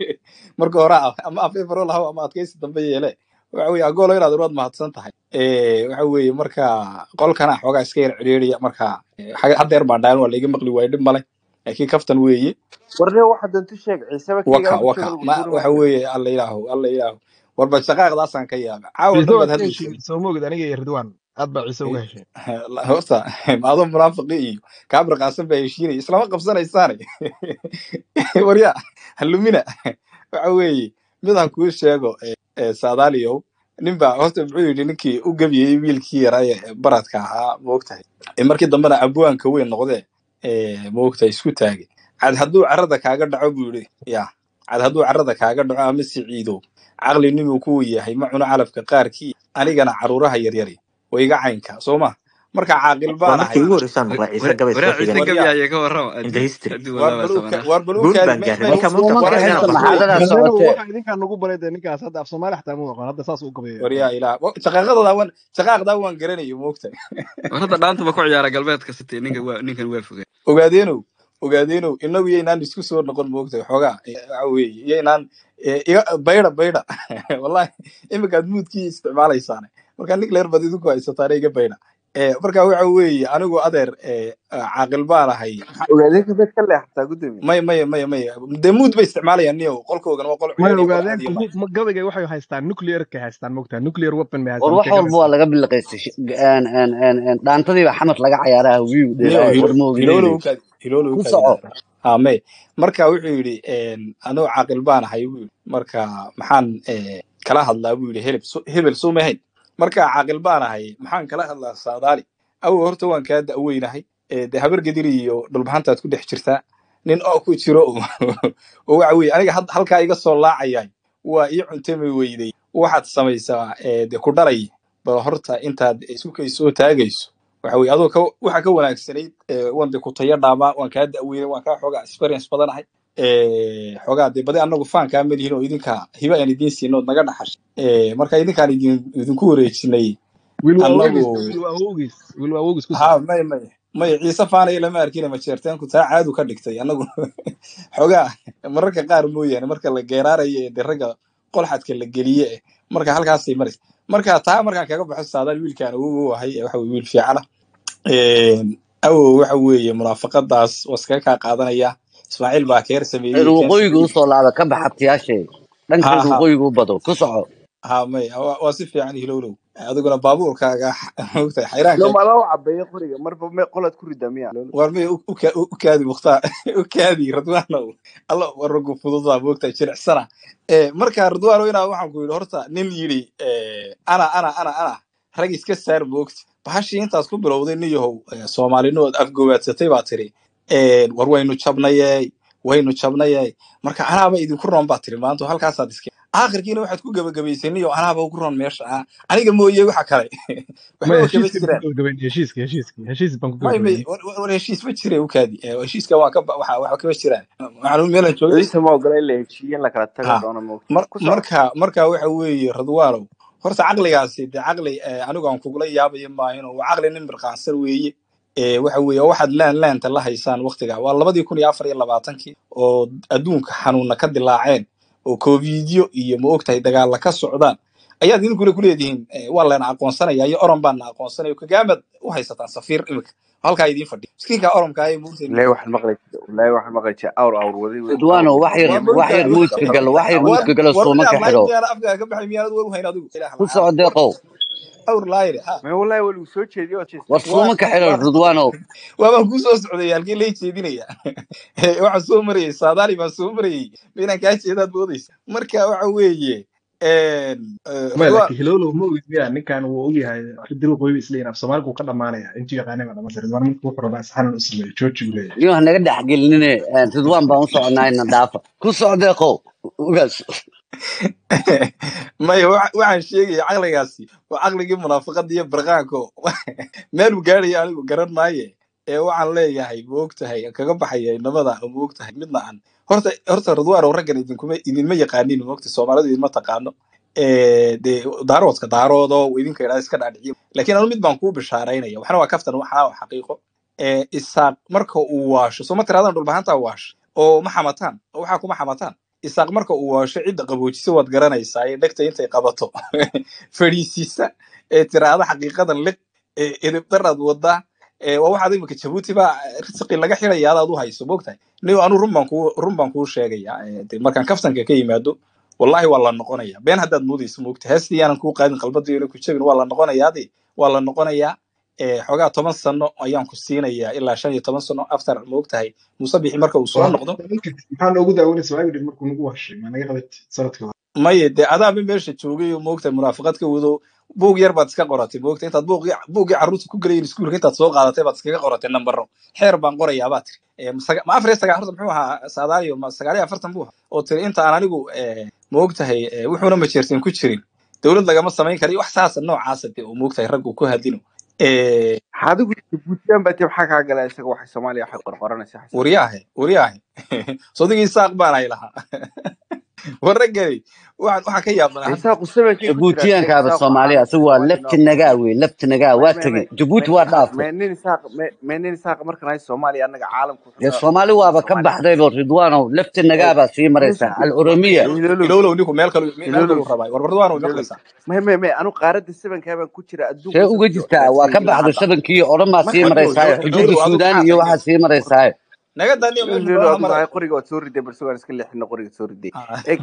S3: marka hore ah, ama afeefaro lahaw ama adkaysi dambe yeele waxa weye agolo inaad orad mahadsan tahay Eh, waxa weeye marka qolkana xoogaa iska yar ciriiriya marka eh, ha- hadeer baan dhahan waa laiga maqli waayo dhib male laakiin kaftan weeye
S1: warne waxa doonto sheeg ciiseba
S3: waka
S1: kayga
S3: waka
S1: jooga lagu
S3: ma
S1: tuuri
S3: waxa
S1: maayo
S3: weeye alla ilaahu alla ilaahu warba shaqaaqdaasaan ka yaaba caawa
S5: ciise
S3: dhan
S5: waad
S3: baad
S5: ka
S3: hadlaysay
S5: heshiin soo moogid aniga iyo ridwaan aad baa ciise uga hesheen
S3: horta maado munaafiqi iyo kaabir qaasan baa heshiinaya islama qabsanaysaane warya halumina waxa weeye midaan kuu sheego eh, eh, saadaaliyow ninbaa horta muxuu yidhi ninkii u gebiyey wiilkii yaraa ee baradka ahaa moogtahay Eh, markii dambena abwaanka weyn noqdee eh, moogtahay isku taagay cad hadduu carrada kaaga dhaco buu yidhi ya cad hadduu carrada kaaga dhaco ama siciido caqli ninuu ku yahay ma cuno calafka qaarkii anigana caruuraha yaryari way iga caynka soo ma marka caaqil
S6: waa
S3: baan
S6: markii
S3: ahay
S6: ugu horreysaan maqlay ciise gabay soo
S4: waraa ciise
S6: xigan
S4: gabi
S3: waryaa
S4: ayaa ka warrama
S6: in the
S4: haddii
S6: history
S4: haddii
S3: waar
S4: walaaba
S3: baluuka
S4: sabanaa
S3: waar baluuka
S6: guul
S3: kaadi
S6: baan
S3: may
S6: gaarnay
S3: may
S6: marka mugta
S7: suumanka
S3: war
S6: qofka
S7: inta
S6: inaan
S3: war
S6: qabsado
S7: maxaadada
S5: galbeenu
S7: socotee
S5: waxaa idinkaan nagu baray dee ninkaas hadda af soomaali xataa mu aqoon hadda saas u gabayo
S3: waryaa ilaah shaqaaqadaa waan shaqaaqdaa waan garanayo moogta
S4: war hadda dhaantaba ku ciyaara galbeedka sitee ninka waa ninkan waa fogaa
S3: ogaadeenow ogaadeenow inagu yaynaan isku soo noqon moogta xoogaa eh, waxa weeye yaynaan eh, iga bayda bayda wallahi iminkaad muudkii isticmaalaysaane marka nin leer bad idinku haysataane iga bayda Eh, marka waxa weeye anigu adeer eh, caaqil baan ahay
S1: ogaadeenka beed ka leexataa gudoomiye
S3: maya maya maya maya dee muud bay isticmaalayaan niyo qolkoogan waa qol
S5: maya
S3: ciyaariya qol
S5: ogaadeen
S3: caadiya maaha
S5: kugu gabayga waxay haystaan nuclearka haystaan mogtaa nuclear weapon bay
S7: war
S5: haystaan
S7: wax
S5: markay
S7: walba waa
S5: gabaysaan
S7: laga biliqaystay Sh- een- een- een- een, dhaantadiiba xamad laga cayaaraa wiiw
S3: niyo
S7: dheeraaye war ma
S3: hiloolo
S7: ogideynay
S3: ukaadi hiloolo
S7: ku
S3: ukaadi
S7: soco
S3: ame marka wuxuu yidhi anuu caaqil baan ahay buu yidhi marka maxaan eh, kala hadlaa buu yidhi helib su- hebel sumahayn marka caaqil baan ahay maxaan kala hadlaa saadaali awo horta waan kaa da'weynahay Eh, dee habar gedir iyo dhulbaxantaad ku dhex jirtaa nin oo ku jiro oo oo waxa weye aniga had- halkaa iga soo laacayay waa ii cuntami weyday waxaad samaysaa eh, dee ku dhalay bal horta intaad isukay soo taagayso waxa weye adoo ka waxa ka wanaagsanayd eh, waan de ku tayo dhaabaa waan kaa da'weynay waan kaa xoogaa experience badanahay Eh, xoogaa dee badi annagu faan kaa melihin oo idinka hiba aan idiin siino ood naga dhaxashay Eh, marka idinkaan idin idinku wareejinay
S5: wiil waa woogis
S3: annagu
S5: wiil waa woogis wiil waa woogis ku
S3: ha
S5: soco
S3: may may may ciise faanaya lama arkina majeerteenku taa caadu ka dhigtay annagu xoogaa mararka qaar mooyaane marka la geeraarayo ee dee ragga qolxadka la geliye eh marka halkaasay maraysa marka taa markaan kaga baxo saadaan wiilkaan ugu ahay ee waxa weye wiil fiicana awow waxa weeye munaafaqadaas waa iskaga kaa qaadanaya ismaaciil baa keer sameeyey
S7: reer
S3: keen
S7: waqooyiga
S3: sameeyey
S7: usoo laaba ka baxa abtiyaashee dhanka
S3: ha
S7: reer
S3: ha
S7: waqooyiga u bado ku soco
S3: ha may waa waa si fiican hilowlow adiguna baabuurkaaga mogtahay xayraanka
S1: no madaa u cabeeya qoriga marba me qolaad ku ridaa miya
S3: war may u ka- u kaadi mukhtaar u kaadi radwaanow alla war ragu fududaa moogtahay jilicsana Eh, marka radwaano inaa waxaan ku yidhi horta nin yidhi eh, ana ana ana ana rag iska saar moogta bahashii intaas ku bilowday nin yahow eh, soomaalinood afgowaadsatay baa tiri war waynu jabnayey waynu jabnayey marka anaaba idinku roon baa tiri maanta halkaasaad iska aakhirkiina waxaad ku gebagabaysani oo anaaba ugu ron meesha ah aniga mooye waxa kale
S5: maya
S3: waxba kama
S5: heshiiska
S3: jiraan
S5: ku gabagabayn heshiiska heshiiska heshiis baan ku
S3: may may
S5: gabagabayn
S3: war war- war heshiis ma jire ukaadi Eh, heshiiska waa ka ba- waxa waxa kama jiraan waxaan meelan joogay
S1: ciise ma ogola in la heshiiye in la kala tago
S3: ha
S1: doono moogta
S3: mar
S1: ku soco
S3: marka marka waxa weeye radwaalow horta caqligaasi de caqli eh, anigu aan kugula yaabayo maahino waa caqli nin mirqaansan weeye Eh, waxa weeye waxaad laan laanta la haysaan waqtiga waa labadii kun iyo afar iyo labaatankii oo adduunka xanuuna ka dilaaceen oo covidyo iyo ma ogtahay dagaalla ka socdaan ayaad idinkuna ku leedihiin eh, waa layna aqoonsanaya iyo oron baana aqoonsanaya kagaamaad u haysataan safiir imika halkaa idiin fadhiya miskiinka oronka ay muugtay
S1: wallaahi waxaan maqlay wallaahi waxaan maqlay jaa awr awr waday wey
S7: ridwaano
S1: awr
S7: wax yar
S3: waa
S1: iyo
S7: wax
S3: moogtahay
S7: yar
S1: iyo
S7: muuska
S1: dadka
S7: galo wax yar
S1: awr
S3: war
S7: muuska galo
S3: war
S7: suuma ka
S3: miyaad lahayd
S7: xidho
S3: miyaana afkaaga ka baxay miyaanad war u hayn adigu ilaah
S7: ku
S3: la'aan
S7: soco
S3: war
S7: deeqow
S3: awr laayre ha
S1: ma wallaahi waa lagu soo jeediyey oo
S7: war
S1: jeestay
S7: suuma
S3: waa
S7: ka xidho
S3: waa
S7: ridwaano
S3: waabaan kuu soo socday halkii lay jeedinaya waxaan soo marayay saadaali baan soo marayay ma inaan kaa jeedaad moodaysa marka waxa weeye een, eh,
S5: maya
S3: Ridwaan
S5: laakiin hilowlow ma ogid miya ninkan wuu ogyahay ridil qoybi isleeyin af soomaaligu ka dhamaanaya intuu yaqaanay baa dhammaanaya ridwaan markuu wuxuu rabaa isxanan u sameeyo jooji uu leeyahay
S7: niyo hanaga dhex gelinine ridwaan baan u soconaa ina dhaafa ku soco deeqow ugaas
S3: maya wa- waxaan sheegaya caqligaasi waa caqligii munaafaqada iyo barqaanko meeluu gaadhaya anigu garan maaye ee waxaan leeyahay ma ogtahay kaga baxaya inamada ma ogtahay midna aan horta horta radwaanow raggan idinkuma idinma yaqaanin ma ogta soomaalidu idinma taqaano Eh, dee daaroodka daaroodo idinka idhaa iska dhaadhiciyo laakiin anu mid baan kuu bishaaraynaya waxna waa kaftan waxna waa xaqiiqo Eh, isaaq marka uu waasho soo ma tiraadaan dhulbahantaa waasho oo ma xamataan oo waxaa kuma xamataan isaaq marka uu waasho cidda qaboojisa waad garanaysaa ee dhegta intay qabato fadhiisiisa ee tiraahda xaqiiqadan liq ee edebdaraad wadaa ee waa waxaad imika jabuuti baa risqi laga xidaya adaad u hayso moogtahay niyo anu run baan kuu run baan kuu sheegaya Eh, dee markaan kaftanka ka yimaado wallahi waa la noqonaya been haddaad moodayso moogta heestii yaanan kuu qaadin qalbadiina ku jabin waa la noqonayaadi waa la noqonayaa Eh, xoogaa toban sano ayaan ku siinayaa ilaa shan iyo toban sano after moogtahay muuse bixi marka uu soo
S5: waa
S3: noqdo
S5: maxaa noogu daawanaysa waagi dhib markuu nagu washay maa naga qabat sanadka hore
S3: maye dee adaaba meesha joogay oo moogtahay munaafaqad ka wado buug yar baad iska qoratay moogta intaad buugii buuggii carruurta ku gelayin iskuulka intaad soo qaadatay baad iskaga qoratay nambaro xeer baan qorayaa baa tiri Eh, ma saga- ma afar iyo sagaal horta muxuu ahaa saadaaliyo ma sagaal iyo afartan buu ahaa oo tiri inta aan anigu eh, moogtahay eh, wuxuuna majeerteen ku jirin dowlad lagama samayn karayo wax saasa noocaasa dee oo moogtahay raggu ku hadlino Eh,
S1: adigu jabuutiyaan baa tii maxaa kaa gala isaga waxay soomaaliya waxay qorqoranaysaa xasan
S3: waryaahe waryaahe sodigii saaq baan ay lahaa warragani waxaan waxaan ka yaabanahay hadda
S1: isaaqu sabankay ku jiraa
S7: jabuutiyaankaaba
S1: isaaqu
S7: soomaaliya
S1: caalamka
S7: asagu
S1: waa
S7: waa
S1: nin
S7: lafti
S1: oo
S7: nagaa wey lafti nagaa
S1: may
S7: waa
S1: may
S7: tegey
S1: may
S7: jabuuti
S1: may
S7: waa
S1: ha
S7: dhaafay
S1: may nin isaaq may may nin isaaq markan hay soomaaliya annaga caalamku wuxuu
S7: dee
S1: ka
S7: soomaali waaba ka
S1: soomaaliya
S7: baxdaybo ridwaanow lafti
S1: eeg
S7: nagaabaa sii maraysaa
S1: listen
S7: alcurumiya
S1: hilolow
S3: ilowlow ninku meel kalu meel
S1: hilolow
S3: kalu rabaa warbardwaan way
S1: hilolow
S3: maqlaysaa
S1: may may may anu qaaradda sabankaa baan ku jira
S7: see
S1: adduunku
S7: uga
S1: sankii
S7: jirtaa waa ka
S1: raadsanayay ilaa
S7: baxday
S1: hadda
S7: shabankii odhan baa sii
S1: marka
S3: adigu
S7: maraysaa
S3: ilowlow
S7: xuduudda
S3: adigu
S7: suudaan
S3: maxaa
S7: iyo
S3: sameeyey
S7: waxaa sii maraysaa
S3: naga daniyo meesha
S1: hilolow
S3: xoolaha
S1: adigu
S3: maraya
S1: hay qoriga waad soo riday barsugaan iska leexino qoriga soo riday
S3: Ah.
S1: eeg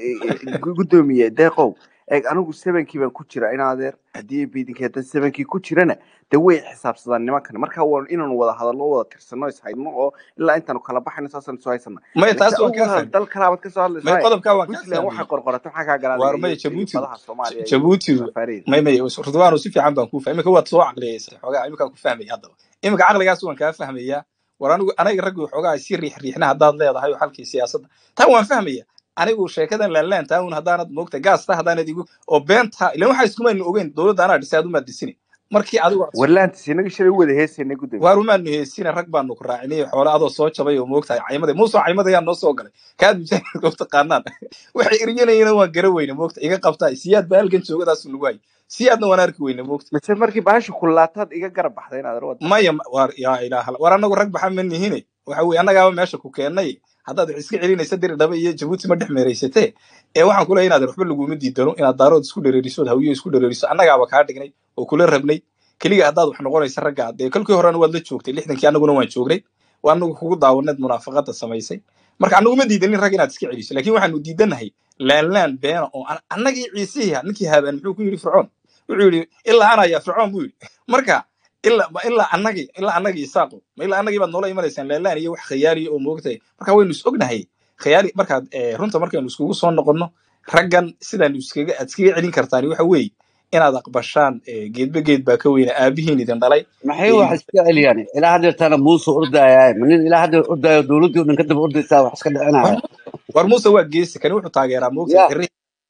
S1: gudoomiye deeqow eeg anigu sabankii baan ku jira in adeer haddii biidinkii haddaan sabankii ku jirana de way xisaabsadaan nimankan marka waa inaanu wada hadalno wada tirsano ishayno oo ilaa intaanu kala baxayno saasaan isu haysana
S3: maya taas
S1: laakiin
S3: waan
S1: adigu
S3: kaa
S1: hal
S3: fahmay
S1: dal kalaabaad ka soo
S3: maya
S1: hadlaysaa
S3: qodobkaa waan kaa
S1: puntland waxay
S3: fahmay
S1: qorqorato maxaa kaa galaadaya
S3: waar
S1: iyo
S3: maya
S1: iyo
S3: jabuutidu
S1: badaha soomaaliya iyo
S3: jabuutidu
S1: safaareeda
S3: may may ridwaanu si fiican baan kuu fahmay iminka waad soo caqliyeysa xoogaa iminkaan ku fahmaya haddaba iminka caqligaas waan kaa fahmayaa war anigu anaga raggu xoogaa si riix riixna haddaad leedahay oo xalkii siyaasadda taa waan fahmaya anigu sheekadan laanlaan taa un haddaanad moogta gaasta haddaanad igu oo beenta ilan waxaa iskumaynu ogeyn dowladda anaa dhisay adumaad disini markii adigu aad
S1: warlaantis inaga shalay u wada heesaynay gudoomiye
S3: waar umaanu heesina rag baanu ku raacinay xoole adoo soo jabay oo moogtahay caymada muusoo caymadayaa noo soo galay kaad misaanidka u taqaanaan waxay eryanayana waan gara weyne moogta iga qabtaa siyaad baa halgan joogadaasu nagu hay siyaadna waan arki weyne moogta
S1: mise markii baasha kulaataad iga garab baxday inaad arwad
S3: maya ma- waar yaa ilaaha war anagu rag baxa ma nihine waxa weye annagaaba meesha ku keennay haddaad wax iska celinaysa diri dhaba iyo jabuuti ma dhex meeraysatee ee waxaan ku leeyahay inaad waxba laguma diidano inaad daarood isku dhereeriso hawiyo isku dhereeriso annagaaba kaa dhignay oo kula rabnay keliga haddaad wax noqonaysa ragga dee kolkii horena waad la joogtay lixdankii annaguna waan joognay waa anagu kugu daawaneed munaafaqada samaysay marka annagu ma diidanin rag inaad iska celiso laakiin waxaanu diidanahay laanlaan beena oo an- annagii ciisihiha ninkii haabaan muxuu ku yidhi fircoon wuxuu yidhi ilaa ana yaa fircoon buu yidhi marka ilaa ma ilaa annagii ilaa annagii isaaqo ma ilaa annagii baad noola imanaysaan laalaan iyo wax khiyaaliya oo moogtahay marka waynu is ognahay khiyaali markaad eh, runta markaynu iskugu soo noqonno raggan sidaanu iskaga aad iskaga celin kartaan waxa weeye inaad aqbashaan eh, geedba geed baa ka weyna aabihiin idin dhalay
S7: maxay
S3: eh,
S7: wax iska celiyaan ilaa haddeertana muuse ordaayaa ma nin ilaa haddeer ordaayo dowladdii o dhan ka daba ordaysaa wax iska dhicinaya
S3: war war muuse waa geesi kani wuxuu taageeraa moogtahay
S7: ya
S3: xirri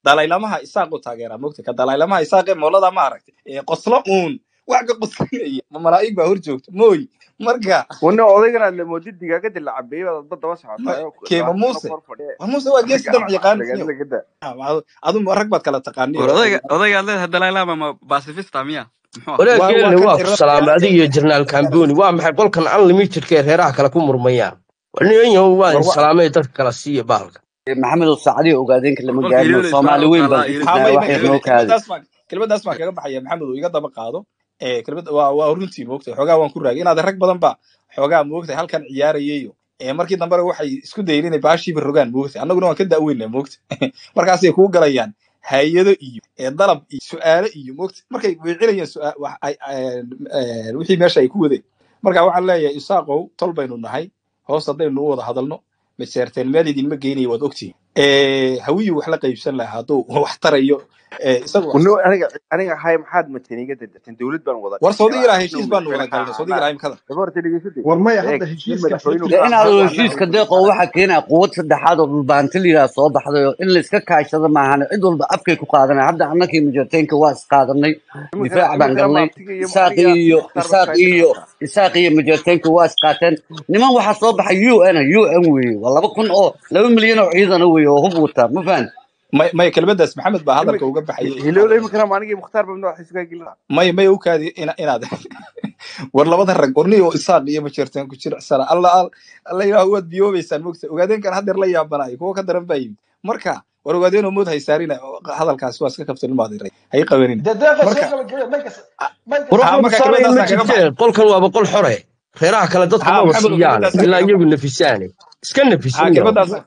S3: dalaylamaha isaaqu taageeraa mogta ka dalaylamaha isaaqee moolada ma aragtay ee qoslo uun wax ka qoslinaya ma malaa'ig baa hor joogta mooy marka
S1: wana odaygan aad lamoodid digaagadii la cabeeyey baad adba daba
S3: ma-
S1: socotaa
S3: keema
S1: labaatan sano
S3: muuse
S1: kor fadhiya
S3: waa muuse waa geesi damac yaqaan
S1: aflagaad
S3: niyow
S1: lagada
S3: adu rag baad kala taqaaniyo
S4: war
S3: waxa
S4: odayga
S3: weeyaan
S4: odaygaad leedahay dalaylama ma pacifista miya muxuu ah
S11: walaal
S3: waa waa
S11: geelle
S3: kan
S11: waa ku
S3: irada
S11: salaamay adiga iyo jenaraal kamboni waa maxay qolkan unlimitedka ee reeraha kale ku murmayaan niyanyahow waa
S3: war
S11: in
S3: wa
S11: salaamay dadka kala siiya bahalka
S7: maxamed saacadiyo ogaadeenka lama
S4: qolka
S7: gaarino
S4: hilowle isbaa
S7: soomaali
S4: u
S7: weyn
S4: taalaa
S7: baan ku
S3: ha
S7: jirnaa
S3: may
S7: wax
S3: may
S7: yar noo
S3: kelmad
S7: kaadi
S3: kelmadaas baan kelmadaas baan kaga baxaya maxamed oo iga daba qaado ee kelmad waa waa runtii moogtay xoogaa waan ku raagay inaad rag badan ba xoogaa moogtay halkan ciyaarayayo ee markii dambena waxay isku dayeen inay baashiiba rogaan moogtay annaguna waan ka da'weynaa moogtay markaasay kuu galayaan hay-ado iyo ee dalab iyo su'aalo iyo moogtay markay weecinayaan su'aa- wax ay ay- ee, wixii meesha ay ku wadeen marka waxaan leeyahay isaaqow tol baynu nahay hoos haddaynu u wada hadalno maseerteen meel idinma geynayo waad ogtihin hawiyu wax la qaybsan lahaa hadduu wax tarayo ee, isagu
S1: wana aniga aniga hay maxaad matan iga dadatan dowlad baan wada
S3: war
S1: dhisnay
S3: saudi
S1: oo
S3: ilaa
S1: anagna
S3: heshiis baanu wada
S1: madaxweyne
S3: galnay
S1: ka
S3: saudi
S1: ahaanaa
S3: ilaa imkada
S1: daba horta dhegeysatay
S10: war maya
S1: eeg
S10: hadda
S1: nin
S10: heshiiskaas
S1: madaxweynuhu
S10: laftiisa
S7: dee inaad
S1: anagu anaga
S7: heshiiska
S1: waynu
S7: deeqo
S1: anaga
S7: waxaa keenaya quwad saddexaad oo dhulbaanti liyaa soo baxday oo in layska kaashado maahan cid walba afkay ku qaadanay hadda annakii mujarteenka waa isqaadanay
S1: iminkana
S7: difaac baan
S1: iminkana
S7: galnay
S1: maabtiga iyo
S7: isaaq
S1: aniga
S7: iyo
S1: mukhtaar
S7: isaaq
S1: baa
S7: iyo
S1: shaahinaysaa
S7: isaaq iyo mujarteenka waa isqaateen niman waxaa soo baxay u n u n weeye waa laba kun oo laba milyan oo ciidana weeye oo hub wata ma fahan
S3: may may kelmadaas maxamed baa hadalka
S1: imik
S3: uga baxayay
S1: hilowle iminkana maanigii mukhtaar baa madaxa isugaa gelina
S3: may may u kaadi ina- inaad war labada rag warni oo isaaq iyo majeerteen ku jiricsana alla alla ilaah waad biyoobaysaan mogta ogaadeenkan haddeer la yaabanayo kuwa ka daran baa yimid marka war ogaadeen oo mood haysaarina hadalkaas waa iska kabtan maadiray hay qabanina
S10: dee deeqa soo
S3: marka
S10: gabagabay maykas maykas
S11: war
S3: ha
S11: waxba
S3: marka
S11: tusaalayn ma
S3: kelmadaasaan kaga
S11: jirtee
S3: baxay
S11: qolkan waaba qol xore reeraha kale dadka
S3: ha
S11: maba
S3: maxamed oo
S11: siiyaane
S3: kelmadaasaan
S11: ilaa
S3: kaga
S11: iyagu
S3: baxay
S11: nafisaane iska
S3: ha
S11: nafisinna
S3: kelmadaasaan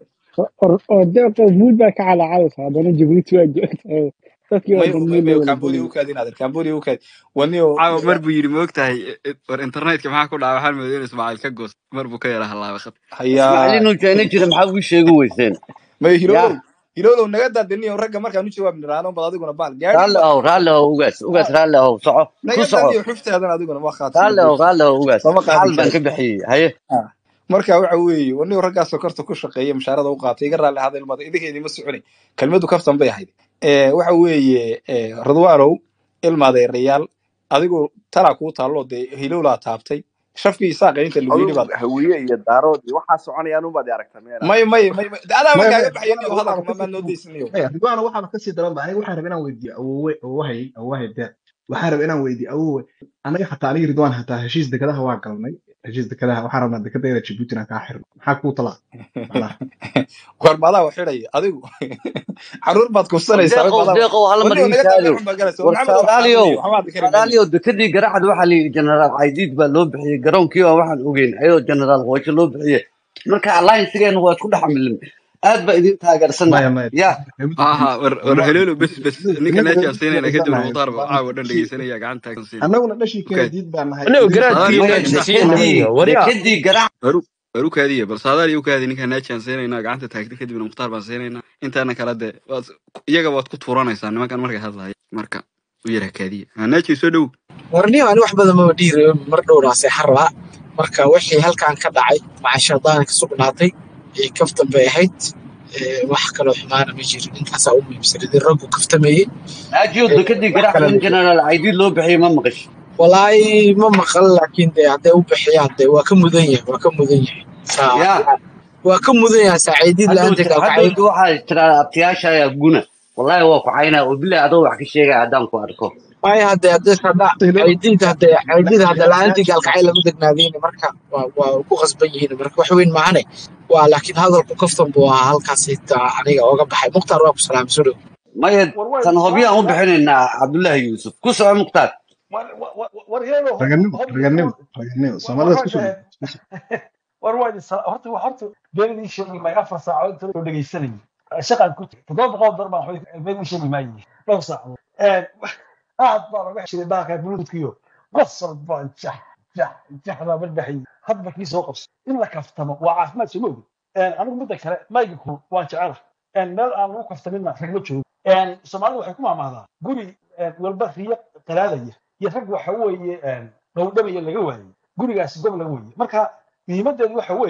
S8: oo deeqo buud baa ka calacaleysa haddana jabuuti waa joogta dadkii oo
S3: may
S8: dhan
S3: may
S8: meel
S3: may
S8: loo wada
S3: cambodia
S8: gelin
S3: u kaadi inaad cambodia u kaadi wani oo
S4: caawa mar buu yidhi maogtahay war internetka maxaa ku dhaca waxaan mooday in ismaaciil ka goos mar buu ka yara halaabay khad
S3: hayaa
S7: ismaaciil inuu jeena jira maxaa ugu sheegi weyseen
S3: may
S7: yaa
S3: hilowlow hilowlow naga daadiniyo ragga markaan u jawaab niraano bad adiguna baal gaadhi
S7: raalli
S3: baad
S7: ahow raalli ahow ugaas ugaas raalli ahow soco ku
S3: naga
S7: soco
S3: daadiyo xuftaadan adiguna waa khaatimo
S7: raalli ahow
S3: buurta
S7: raalli ahow ugaas
S3: lama qaadi
S7: xaal baan
S3: karo
S7: ka bixiyey haye
S3: Ah. marka waxa weeye wanigo raggaa sokorta ku shaqeeya mushaarada u qaatay iga raalli ahada ilmada idinkeedii ma soconay kelmadu kaftan bay ahayd Eh, waxa weeye eh, radwaanow ilmaadeerayaal adigu talaa kuu taallo dee hilowlaa taabtay shafkii isaaqa inta lagu yidhi
S1: adigu
S3: baad
S1: hawiye iyo daarood iyo waxaa soconayaan unbaad i aragta meena
S3: may may may may- adaaba
S10: maya
S3: kaaga
S10: maya
S3: baxaya niyo
S10: ridwaana
S3: hadalka
S10: waxaaba
S3: ma maa noo
S10: kasii
S3: daysanayo
S10: maya ridwaana waxaaba kasii daran ba aniga waxaan rabaa inaan weydiiyo awowe awowahay awowahay deeq waxaan rabaa inaan weydiiyo awowe anaga xataa aniga ridwaan hataa heshiis dekadaha waa galnay heshiis dekadaha waxaan rabnaa dekadayda jabuuti inaan kaa xirno maxaa kuu talaa macnaha
S3: war maadaa wax xidhaya adigu caruur baad kufsanaysaa
S7: deeqow
S3: maadaa
S7: deeqow hal mar
S3: wanigo
S7: ii
S3: naga
S7: kaadiyo
S3: daameen xun baa galaysa war
S7: war
S3: maxamed wax
S7: saadaaliyow
S3: xaarinayo waxba aad kari mayno
S7: saadaaliyow dekadii garacad waxaa layidhi generaal caydiid baa loo bixiyey garoonkii baa waxaan ogeyn ayadoo generaal hooshe loo bixiyey marka alliancegeena waa isku dhex milin aad baa idin taageersannahay
S10: maya maya
S7: ya
S4: aha war war
S10: ridwaan
S4: heleelo bes bes ninka
S10: inagu
S4: naajaan siinayna kadib
S10: dhegeysannahay
S4: mukhtaar ba
S10: ridwaan
S4: caawa dhan
S10: dhashii
S4: dhegeysanaya gacanta taagan siinay
S10: annaguna dhashii
S4: ukaadi
S10: keenadiid baan nahay
S11: anigo
S10: idinka
S11: garaadkii
S7: maya
S11: naajin
S10: idinka
S11: siinahay
S7: dekadii
S11: waryaa
S7: dekadii garac
S4: waru waru kaadiya bal saadaal u kaadi ninka naajaan siinaynaa gacanta taagta kadibna mukhtaar baan siinaynaa intaana kala de waad iyaga waad ku tuuranaysaa nimankan markay hadlaya marka u yara kaadiya ha naaji soo dhow
S12: warniyo ani wax badan maba dhihi rabin mar dhowraa seexan rabaa marka wixii halkan ka dhacay macashadaana ka sugnaatay ee kaftan bay ahayd ee wax kaloo xumaana ma jirin intaasaa u muhiimsanidin raggu kaftamayey
S7: naajiyo
S12: ee
S7: dekadii
S12: wax
S7: garac
S12: kale
S7: in
S12: ma jirin
S7: generaal caydiid loo bixiyey ma maqash
S12: walaahi ma maqal laakiin dee hadday u bixiyaan dee waa ka mudan yahay waa ka mudan yahay saa
S7: ya
S12: waa ka mudan yahay saaciidiid
S7: hadhow
S12: la-aanta kalkacayl
S7: hadhowta waxaa tiraa abtiyaasha ayaa guna wallahi waa ku caynaa oo bilahi adoo wax ka sheegaya haddaan ku arko
S12: maya hadee hadee hadda caydiid hadee caydiid hadda la-aantii gaalkacayl lama degnaadeen marka waa waa ku qasban yihiin marka wax weyn maahane waa laakiin hadalku kaftan buu ahaa halkaas xitaa aniga oga baxay mukhtaar waa ku salaamay soo dhow
S7: maya
S10: war way
S7: tan hobyaan u
S10: war
S7: bixinaynaa cabdullaahi yuusuf ku soco mukhtaar
S10: war war war heelo
S5: raganimo
S10: hob
S5: raganimo
S10: hob
S5: raganimo
S10: war
S5: soomaalida
S10: war
S5: isku
S10: ragga
S5: soo isku soo
S10: war waa idin sala- horta wa- horta beenidii sheegi maayo afar saacadood inta loo dhegeysanayay shaqaan ku jira toddoba boqol dar baan waxba beenidii sheegi maayo dhowr saacadood aad baa laga jiray baalka buluudkiyo qosol baan jax jax jax baa marbaxay hadba kii soo qabso in la kaftamo waa caafimaad soo mogi anigu midda kale maygaku waan jecela meel aan lagu kaftaminna ragma joogo soomaalida waxay ku maamaadaa guri walba riyo qalaadaya iyo rag waxa weeye dhowdhabaya laga waayey gurigaasi gobla weeye marka muhiimadeedu waxa weeye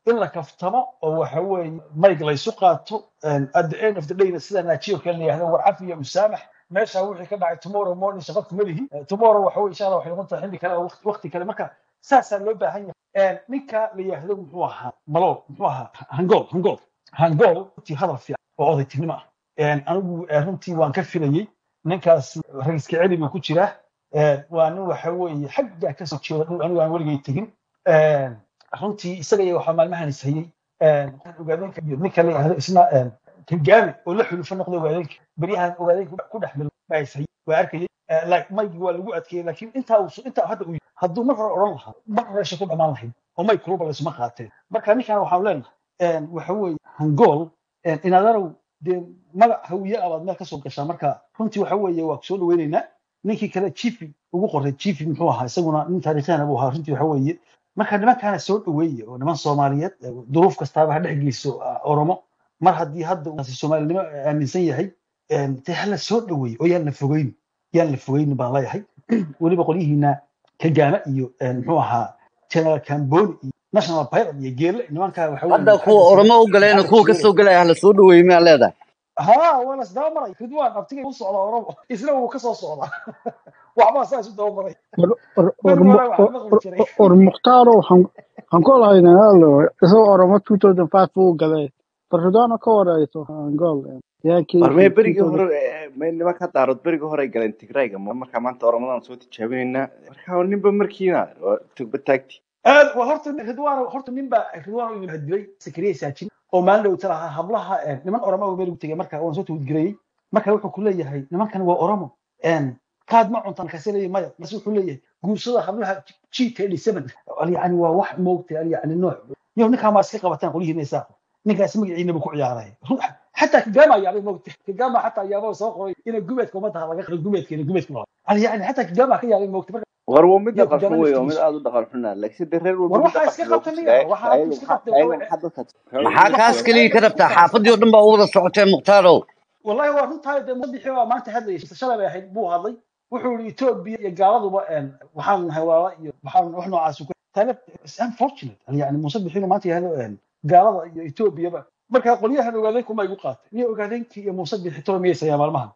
S10: in la kaftamo oo waxa weeye mayg laysu qaato and at the end of the dayna sida naajiyo kale la yihahdo war cafi iyo musaamax meesha wixii ka dhacay tomorrow morning shaqo kuma lihi Eh, tomorrow waxa weye insha allah waxay noqon tahay xilli kale oo waqti waqti kale marka saasaa loo baahan yahay And ninka la yihahdo muxuu ahaa malo muxuu ahaa hangool hangool hangool runtii hadal fiican oo odaytinimo ah And anigu eh, runtii waan ka filayey ninkaas ra'iiska celi buu ku jiraa Eh, waa nin waxa weeye xagga ka soo jeeda dhul anigu aan weligay tegin Eh, runtii isaga iyo waxaa maalmahan is hayey Eh, ogaadeenka iyo ninka la yihahdo isna eh, kagaami oo la xulufo noqday ogaadeenka beryahan ogaadeenka ku dhex mil baa is hayey waa arkayay Eh, like maygi waa lagu adkeeyey laakiin intaa uu intaa hadda uu yidhi, hadduu mar hore odhan lahaa mar hore sha ku dhamaan lahayd oo may kuluba laysuma qaateen marka ninkan waxaan leenahay eh, waxa weeye hangool eh, inaadarow dee magac hawiye abaad meel kasoo gashaa marka runtii waxa weeye waa kusoo dhaweyneynaa ninkii kale chifi ugu qoray chifi muxuu ahaa isaguna nin taariikhana buu ahaa runtii waxa weeye marka nimankaana soo dhaweeye oo niman soomaaliyeed eh, duruuf kastaaba ha dhex geyso ah, oromo mar haddii hadda uu soomaalinimo aaminsan yahay eh, dee hala soo dhaweeye oo yaan la fogeyn yaan la fogeyn baan leeyahay weliba qolyihiina kagaama iyo eh, muxuu ahaa general camboni iyo national pilot iyo geelle nimankaa waxa
S7: hadda
S10: weeye
S7: kuwa
S10: xagga sare
S7: oromo u galeen
S10: xagga
S7: kuwa ka
S10: sheegay
S7: soo gelaya hala soo dhaweeyey miyaa leedahay
S10: ها وانا اسدaba maray ridwaan abtigay u socda oromo isna wuu ka soo socdaa waxbaa saa isu daba maray
S8: war war
S10: beri
S8: war
S10: hore waxaa maqli jiray
S8: war mukhtaaro waxaan waxaan ku lahaynaa halo isagoo oromo 2005 uu galay barridwaana ka warayso angool yaa
S1: war
S8: keesi
S1: mee berigii
S8: 2000
S1: hore eh, mee nimanka daarood berigii hore ay galeen tigrayga ma- marka maanta oramadan soo tijaabinaynaa marka ninba markiina waa tugba taagti
S10: aad waa horta ridwaan horta nin baa ridwaan uu hadilay sakariya saajin oo maalin dhow talaha hablaha eh, niman oromo oo meel ugu tegay marka waan soo tawdgareeyey marka wuxuu ku leeyahay nimankan waa oromo En, kaad ma cuntaan kasi leeyahay maya marse wuxuu leeyahay guursada hablaha g thirty seven yani waa wax moogtay yani nooc yo ninkaan waa iska qabataan qolyihiina isaaqo ninkaas magaciinaba ku ciyaaray xataa kagama yaabay moogtay kagama xataa yaabo soo qoray ina gumeedka ummadda laga qiro gumeedka ina gumeedka yani xataa kagama ka yaabay moogtay marka
S1: war waa mid
S10: iyo
S1: dhaqan
S10: kagama
S1: xun wey waa mid
S10: laftigiisu
S1: aada u dhaqan xunaa laakiin de reer walba
S10: war
S1: mid
S10: waxaa
S1: dhaqanka
S10: iska
S1: loogu
S10: qabta
S1: sidaa
S10: niga waxaa
S1: ayaga
S10: iska
S1: maxaa
S10: qabtay
S1: ayaga
S10: waxaa
S1: maxaa dadka
S7: maxaa kaas
S10: waxaa
S7: keliya ka
S10: iska
S7: rabtaa
S10: qabtay
S7: xaafadii oo dhan baa u wada socotee mukhtaaro
S10: والله waa runtaa dee madaxii baa maanta hadlayay shalay bay ahayd buu hadlay wuxuu yidhi Ethiopia iyo gaaladuba een waxaan nahay walaala iyo waxaan wax noocaas ku tana is unfortunate yani muuse bixiinu maanta yahdo een gaalada iyo Ethiopia ba marka qolyahan ogaadeen kuma igu qaatay niyo ogaadeenkii iyo muuse bixi tolo miyay sayaan maalmahan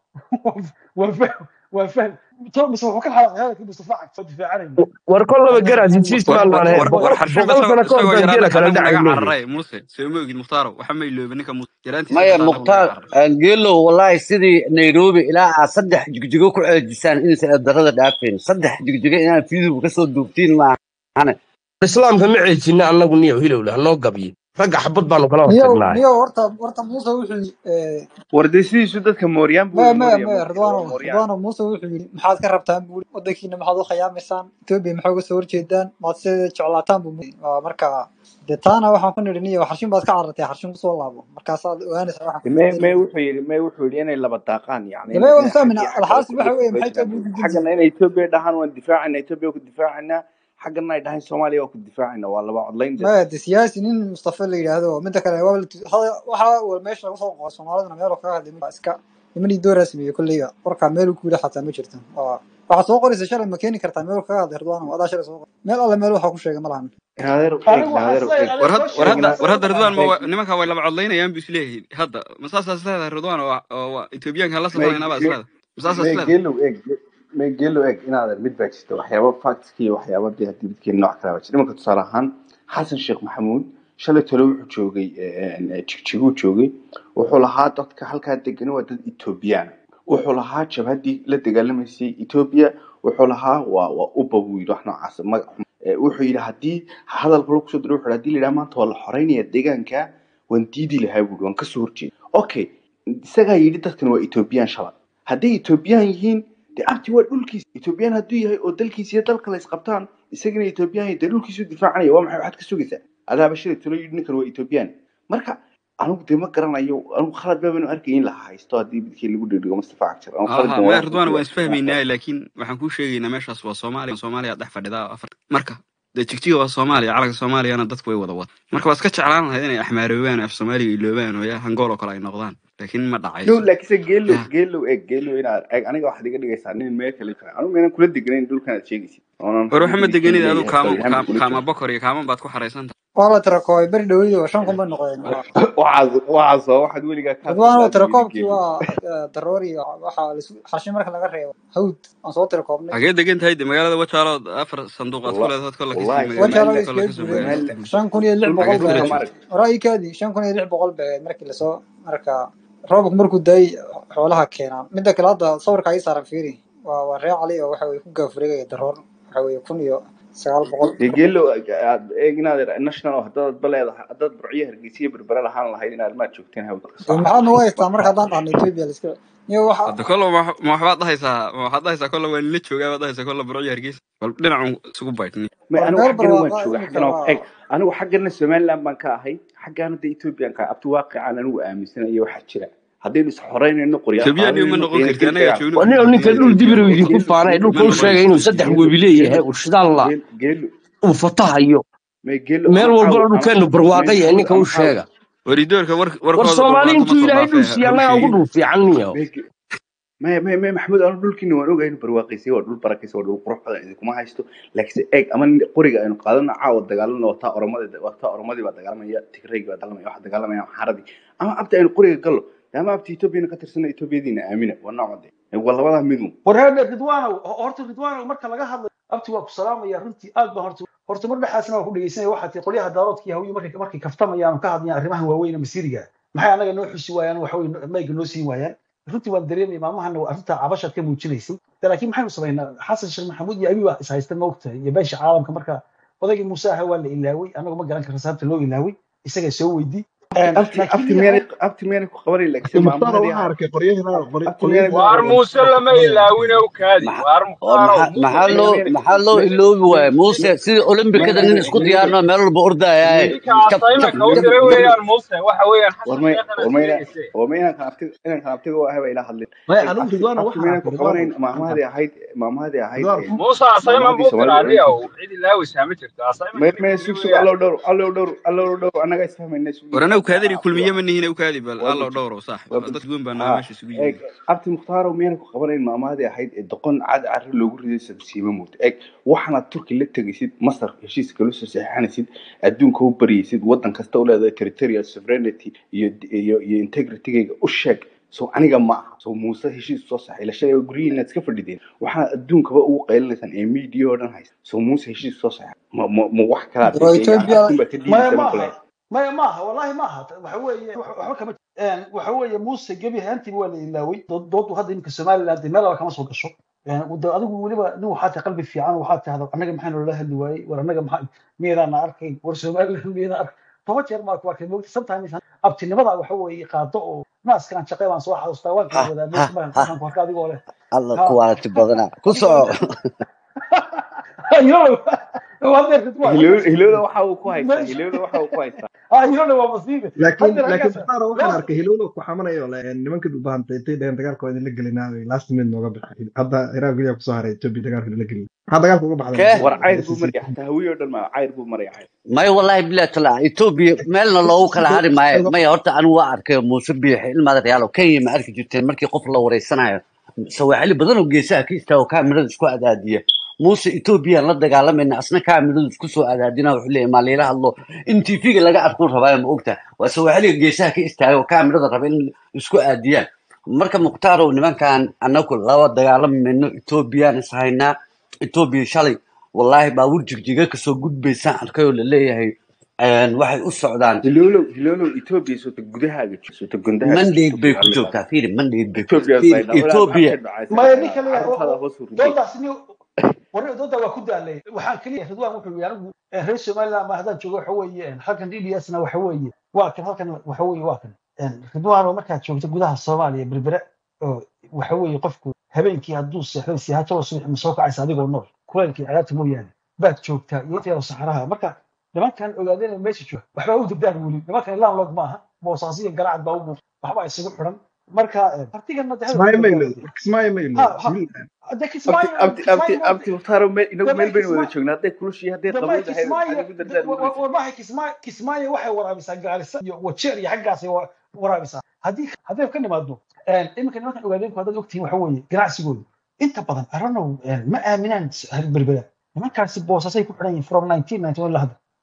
S10: waa fahm waa fahm tolo mise wuxuu ka xalaqay hadalkii Mustafa Cagfo difaacanayay
S11: war kollaba
S10: aniga
S11: garaad
S10: waxaan
S11: heshiis
S4: war
S11: maan
S4: war
S11: waan
S4: war
S11: boqol
S4: war xarshanba
S11: boqol sano ka hor
S4: isagoo
S11: baan geela
S4: yaraana
S11: kala
S4: annagu naga
S11: dhacayno
S4: cararay muuse soo ma ogid mukhtaaro waxa ma ilooba ninka muuse yaraantiisa
S7: maya
S4: xitaa annagu naga
S7: mukhtaar
S4: cararay
S7: geelow wallahi sidii nairobi ilaa aad saddex jigjigo ku ceejisaan inaysan eedarada dhaafeen saddex jigjigo inaad fiidib kasoo duubtiin maahane
S11: islaamka ma ceejina annagu niyo hilowle hanoo gabye ragga xabad baanu kala
S2: niyow
S11: hortagnaaye
S2: niyow horta horta muuse wuxuu yidhi eh,
S1: war de sidiisu dadka mooryaan buu
S2: maya
S1: yidhi
S2: maya
S1: moorya
S2: maya
S1: moorya waa
S2: ridwaano
S1: mooryaan
S2: ridwaano muuse wuxuu yidhi maxaad ka rabtaan buuri wadankiina maxaad u khiyaamaysaan etoobiya maxaa uga soo horjeedaan maad se jeclaataan buu mu- waa marka dee taana waxaan ku nidhi niyo xarshin baad ka carartay xarshin kusoo laabo markaasaad ogaanaysaa waxaan ku
S1: me me
S2: bedelaya
S1: wuxuu yidhi me wuxuu yidhi inay laba daaqaan yani
S2: dame
S1: inay
S2: waan
S1: dhinaca
S2: fahmina
S1: iyo xagga
S2: alxaasil waxa weeye
S1: etoobiya
S2: maxay
S1: ku
S2: etoobiya ku
S1: xaggana
S2: gudbinaysaa
S1: inay etoobiya dhahaan waan difaacana etoobiya ku difaacana xaggana ay dhahaan soomaaliya waa ku difaacana waa laba codlayn de
S2: maya de siyaasi nin mustafa la yidhaahdo mida kale waa la tu- hada- waxa wa meesha lagu soo qoray soomaaliduna meel kaga hadlay ma- iska nimanii dooraa sameeyey kolleyga warkaa meel ku yidhi xataa ma jirto Waa- waxaad soo qoraysa shalay ma keeni kartaa meel kaga hadlay ridwaan adaa shalay soo qoray meel alle meel waxaa ku sheegay ma lahan
S1: naadeer eeg
S10: anigu waxaan
S1: naadeer
S10: isleeyahay
S1: eeg
S4: war
S10: aniga
S4: had war
S10: social
S4: hadda
S1: eeg
S10: media
S4: war hadda
S10: soo
S4: ridwaan ma
S10: qoraya
S1: eeg
S4: wa- nimanka way laba codlaynayaan bu isleeyihiin hadda ma saasaa isleedahay ridwaan oo oo waa etoobiyaanka hala
S1: me
S4: safanaynaa baa isleedahay ma saasaa
S1: me
S4: isleedahay
S1: geelow eeg me geelow eeg inaadan mid baa jirta waxyaaba factska iyo waxyaaba dee haddii midkeena nooc kale baa jira imanka tusaale ahaan xasan sheekh maxamuud shalay tole wuxuu joogay jigjiguu joogay wuxuu lahaa dadka halkaa degan waa dad etoobiyaan wuxuu lahaa jabhaddii la dagaalamaysay etoobiya wuxuu lahaa waa waa uba buu yidhi wax noocaas magac xun. Eh, wuxuu yidhi haddii hadalka lagu soo diro wuxuu yidhi haddii la yidhaha maanta waa la xoreynaya deegaanka waan diidi lahaa buuri waan kasoo horjeeda okay isagaa yidhi dadkan waa etoobiyaan shalay hadday etoobiyaan yihiin dee abti waa dhulkiisa etoobiyaan hadduu yahay oo dalkiisa iyo dalka la isqabtaan isagana etoobiyaan yahay dee dhulkiisu difaacanaya waa maxay waxaad ka sugaysaa adaaba shalay tolo yidhi ninkan waa etoobiyaan marka anigu dee ma garanayo anigu khalad baabanu arkay in la haysto haddii midkii lagu dhigdhigo mustafa cagjar anigu
S4: aha
S1: khaladkan
S4: maya
S1: walaal
S4: ridwaan
S1: runtii
S4: waan isfahmaynaa laakiin waxaan kuu sheegaynaa meeshaas waa soomaaliya soomaaliya dhex fadhidaa afar marka dee jigjiga waa soomaaliya calanka soomaaliyana dadku way wada wada marka waa iska jeclaan lahayd inay axmaaroobaan oo af soomaaliga iloobaan oo yaa hangool oo kale ay noqdaan laakiin ma
S1: no
S4: dhacayso
S1: laakiinse geelow
S4: ya
S1: geelow eeg geelow inaad eeg aniga waxaad iga dhigaysaa nin meel kale jira anigu meenan kula deganayn dhulkan aad sheegaysid oonan
S4: war
S1: hadda
S4: waxa ma
S1: degeysiin
S4: deganid
S1: leeyahay
S4: aduu kaama
S1: barihaan
S4: kaam-
S1: kula
S4: kaama
S1: jiro
S4: bokor iyo kaaman baad ku xaraysan tahay
S2: waa la tirakoobay beri dhowdii oo shan kun bay noqdeen waa
S1: waxaas waxaas waa waxaad weligaa ka
S2: ridwaan oo
S1: hadlaysaa
S2: tirakoobkii
S1: geeli
S2: waa eh, daroori waxaa laisu xashi marka laga reebo hawd aan soo tirakoobnay
S4: xagee degan tahay de magaalada wajaalo afar sanduuq aad ku
S1: Walla-
S4: leedahay kolla
S1: wallahi
S4: kasii
S2: wajaalo
S4: magaalada
S2: way
S4: kolla
S2: iskaga
S4: kasoo
S2: gubeen
S4: magaalada
S1: somaliland
S2: shan kun iyo lix
S1: dhulka
S2: boqol
S4: xagee
S2: bay
S4: kula
S1: dhulka
S2: ahayd
S4: joogta
S1: maarag
S2: ra'yikaadii shan kun iyo lix boqol bay ahayd markii lasoo marka roobku markuu daay xoolaha keenaan midda kale hadda sawirka ay saaran fiiri waa waa ree cali oo waxa weye ku gaafureegaya daroor waxa weye kun iyo sagaal boqol
S1: dee geelo aad eeg inaad national oo haddaad ba leedahay haddaad burciyo hargeysiyo berbera lahaan lahayd inaad maad joogteen hawd
S2: dee maxaad nagu haystaa marka haddaan dhahno ethiopia la iska iyo waxa
S4: hadda kolla ma ma waxbaad dhahaysaa ma waxaad dhahaysaa kolla waa nila joogaa baad dhahaysaa kolla burco iyo hargeysa bal dhinacan isugu baydhni
S1: ma
S2: war
S1: anigu
S2: meel
S1: xaggana waan
S2: barwaaqa
S1: jooga
S2: imika
S1: xaggana waa eeg
S2: waa
S1: anigu xaggana somaliland baan ka ahay xaggaana de ethiopian ka abti waaqicaan anigu aaminsanayo waxaa jira haddaynu is xoreynayno qoryaal
S4: etoobiyaan ma
S1: qaadanayno
S4: noqon
S1: qiina
S4: karti
S1: geli
S4: anagaa
S1: dagaal
S4: joogno
S11: wanio ninka
S4: xuduudiyada
S11: dhul dibir
S4: etoobiya
S11: idinku
S1: geelu
S11: faanay
S1: geelu
S11: dhulka
S4: ma
S11: u sheegay
S4: noqonayso
S11: inuu saddex
S1: geelu
S11: webi leeyahay
S1: geelu
S11: uu shidaal la
S1: geelu geelu
S11: uu fatahayo
S1: ma geelu
S11: meel
S1: ama
S11: walbana
S1: caaw ama
S11: dhulkeenu
S1: ma
S11: barwaaqo yahay
S1: maxamuud
S11: ninka
S1: ama
S11: u
S1: caaw
S11: sheega
S4: waridoorka war
S11: war
S4: warkooda
S11: soomaali
S4: barwaaqo ma
S11: intuu
S4: soo
S11: ilaahay
S4: dhaafee
S11: dhul siiya
S4: ha u
S11: annagaa ugu
S4: sheegin
S11: dhul fiican niyo
S1: ma ge- maya maya maya maxamuud anu dhulkiina waan ogahay inuu barwaaqaysay waa dhul barakaysa waa dhul qurux badan idinkuma haysto laakiinse eeg ama nin- qoriga aynu qaadano caawa dagaalano wataa oromadi wataa oromadii baa dagaalamaya tigraygi baa dagaalamaya waxa dagaalamaya xaradii ama abta aynu qoriga gallo ama abta etoobiyana ka tirsana etoobiyadiina aamina waa noocode waa labadaa midun
S10: wareer ridwaanow ho- horta ridwaanow marka laga hadlayo abti waa ku salaamaya runtii aad baan horta horta mar dhexaasna waa ku dhegeysanaya waxaa tii qolyaha daaroodka iyo hawiye markay markay kaftamayaan oo ka hadlayaan arrimahan waaweyn ee masiiriga maxay anaga noo xusi waayaan waxa weye mayga noo siin waayaan runtii waan dareemaya maalmahana waa arrinta cabashaad ka muujinaysay de laakiin maxaynu samaynaa xasan sheekh maxamuud iyo abi baa is haysta ma ogtahay iyo beesha caalamka marka odaygii muuse aha waa la ilaaway anagu ma garan karna sababta loo ilaaway isagaa soo weydii
S1: abti
S10: laakiin
S1: abti
S10: niyo
S1: miyaanay abti miyaanay ku qabanay laakiinse
S5: mukhtaar
S1: maamahadii
S5: waxaa
S1: ahay
S5: arkay qoryahiina
S1: abti miyaanay ku
S5: qoryahiina
S7: waar
S1: qabanay
S7: muuse lama
S5: qabanaya
S7: ilaawin ow kaadi maxa waar
S13: oo
S7: mukhtaaro
S13: maxaa maxaa
S7: muuse
S1: miya
S13: loo
S1: miya
S13: maxaa loo
S1: miya
S13: iloobi waaye
S1: miya
S13: muuse sidii olombikada nin isku
S1: miya
S13: diyaarino meel walba ordayaaye
S7: ninka
S13: jab jab
S7: assignmentka u
S13: jab
S7: diray
S13: jab
S7: weeyaan muuse waxa weeyaan
S1: war
S7: xasan
S1: may
S7: sheekhana
S1: war mayna
S7: sheegayse
S1: war ma inaan kan abti inaan kan abtiga u ahay baa ila hadlin
S5: maya
S1: eeg
S5: anigu
S1: abti
S5: ridwaana
S1: abti
S5: waxaa
S1: miyaanay
S5: arkay
S1: ku
S5: ridwaana
S1: qabanayn
S5: waxaan
S1: maamahadii ahayd maamahadii ahayd
S5: ridwaan
S7: muuse assignment
S1: maamahadii
S7: buu diray
S1: soomaalida
S7: adiga
S1: oran
S7: ow cid ilaawaysaa ma jirto
S1: may
S7: assignmentka
S1: may
S7: ninka
S1: sug
S7: yiri
S1: sug
S7: weeyaan
S1: allow dhowr allow dhowr allow dhowr annaga isfahmayna isugu
S4: war
S1: yimid
S4: anagu
S1: abti
S4: kaadari
S1: anaa abti
S4: kulmiye
S1: waa
S4: ma nihina u kaadi bal
S1: waa
S4: allo
S1: bud
S4: dhowro saaxib
S1: waa
S4: dad
S1: bud
S4: weyn baa
S1: ha
S4: naga meesha isugu
S1: eeg
S4: yimid
S1: abti mukhtaaro miyana ku qabanayn maamahadii ahayd ee doqon cad carri loogu riday sadsiima mood eeg waxaanaad turki la tegaysid masar heshiis kala soo saxiixanaysid adduunka u baryaysid waddan kasta u leedahay territorial sovereignty iyo iyo iyo integritygayga u sheeg so aniga ma aha so muuse heshiis soo saxay la sheegay guryihiina iska fadhideen waxaad adduunkaba ugu qaylinaysaan ee media oo dhan haysa so muuse heshiis soo saxay ma ma ma wax kalaad
S2: oo
S1: yani
S2: ethiopia
S1: afkun baa ka
S10: maya
S1: diidaysa
S10: ma
S1: baan ku
S10: aha
S1: leeyahay
S10: maya ma aha wallahi ma aha waxa weeye wax- waxba kama een, waxa weeye muuse gebi ahaantiiba waa la ilaaway dood- doodu hadda iminka somaliland dee meel alla kama soo gasho Een, wada- adigu weliba nin waxaa tahay qalbi fiican waxaa tahda annaga maxaa noola hadli waayey war annaga maxaa miyaydaan arkayn war somaliland miyaydaan arkayn toban jeer maa ku arkay moogta sometimes abtinimada waxa weeye qaado oo naaskaan shaqey baan soo xasuustaa waan
S13: ha
S10: kala wadaa
S13: ha
S10: moogta markaan
S13: ha
S10: markaan ku arka adigoo leh
S13: alla
S10: ha
S13: kuwaalati badana ku
S10: adigoo
S13: soco
S10: inta waa deerkad waa
S1: hilowda
S10: halkaas
S1: hilowda waxa uu ku haystaa
S10: meesha
S1: hilowda waxa uu ku haystaa
S10: ha iyona waa masiibe
S5: laakiin
S10: haddeer
S5: laakiin
S10: halkaas
S5: mukhtaar waxaan
S10: laba
S5: arkay hilowlo ku xamanayo le- nimanka dhubahanta intay dhaheen dagaalka waa idinla gelinaa last minute nooga baxay hadda iraaq geliya kusoo haray ethiopia dagaalka idinla gelin maxaa dagaalka uga baxday
S13: kee
S1: war cayr buu
S5: ICC
S1: maraya xataa hawiye oo dhan ma cayr buu maraya cayr
S13: may wallahi bilahi tala etoobiya meelna loogu kala hari maayo maya horta anigu waa arkay muuse biixi ilmaada reyaalo kenya ma arki jirteen markii qof la wareysanayo sawaaxili badan oo geesaha ka istaago kaamirada isku adaadiya muuse etoobiyaan la dagaalamayna asna kaamiradu isku soo adaadina wuxuu leeyahay maa layla hadlo in tv-ga laga arkuu rabaayo ma ogta waa sawaaxiliga geesaha ka istaaga oo kaamirada raba in isku aadiyaan marka muktaarow nimankan anagu laba dagaalamayno etoobiyaan is haynaa etoobiya shalay wallaahi baabuur jigjiga kasoo gudbaysaan arkay oo laleeyahay een, waxay u socdaan
S1: hilowlow hilowlow etoobiya soota gudahaaga joog soota gundahaaga
S13: mandate
S1: joogto
S13: bay
S1: ku
S13: ku
S1: hadlaysaa
S13: joogtaa fiiri mandate bay ku
S1: etoobiya
S13: fiiri
S1: sayna walaal
S13: etoobiya
S1: maxaad
S10: maya
S1: dhacaysaa
S10: ninka leeyahay
S1: carruurtaada hoos u riday
S10: doodaas ni warri dooda waa ku daalay waxaan keliya ridwaan wuxuu yidhi anigu eh, reer somaliland ma haddaan joogo waxa weeye eh, halkan d d s na waxa weeye waa kan halkan waxa weeye waa kan Eh, ridwaan oo markaad joogto gudaha soomaaliya berbere oo waxa weeye qofku habeenkii hadduu seexday siyaajada subax ma soo kacaysa adigoo nool kulaylkii cadaabta mooyaane baad joogtaa iyo inta yaro saxaraha marka nimankan ogaadeen meesha jooga waxbaa u degdaan weli nimankan ilaan log maaha boosaasiya garacad baa u muuqda waxbaa isugu xiran marka eh, hartigana de hadal
S5: kismaayo
S10: kuma
S5: maylo
S10: gaaraya
S5: kismaayo maylo
S10: ha ha
S5: wiil
S10: hadda
S1: abti
S10: kismaayo
S1: abti abti
S10: kismaayo
S1: abti mukhtaaro meel inagu
S10: damay
S1: meel baynu wada
S10: kismaayo
S1: joognaa hadday kulushii hadday
S10: damay
S1: qabowdahay maxaad
S10: kismaayo
S1: igu dardaan ugu raysaa
S10: warmaha kismaayo kismaayo waxay waraabisaa gaarisa iyo wajeer iyo xaggaasay wa- waraabisaa haddii hadday ka nimaado iminka nimankan ogaadeenku haddaad ogtihiin waxa weeye ganacsigoodu inta badan aranow ma aaminaan berbera nimankaasi boosasay ku xidhan yihiin from 1991 ilaa hadda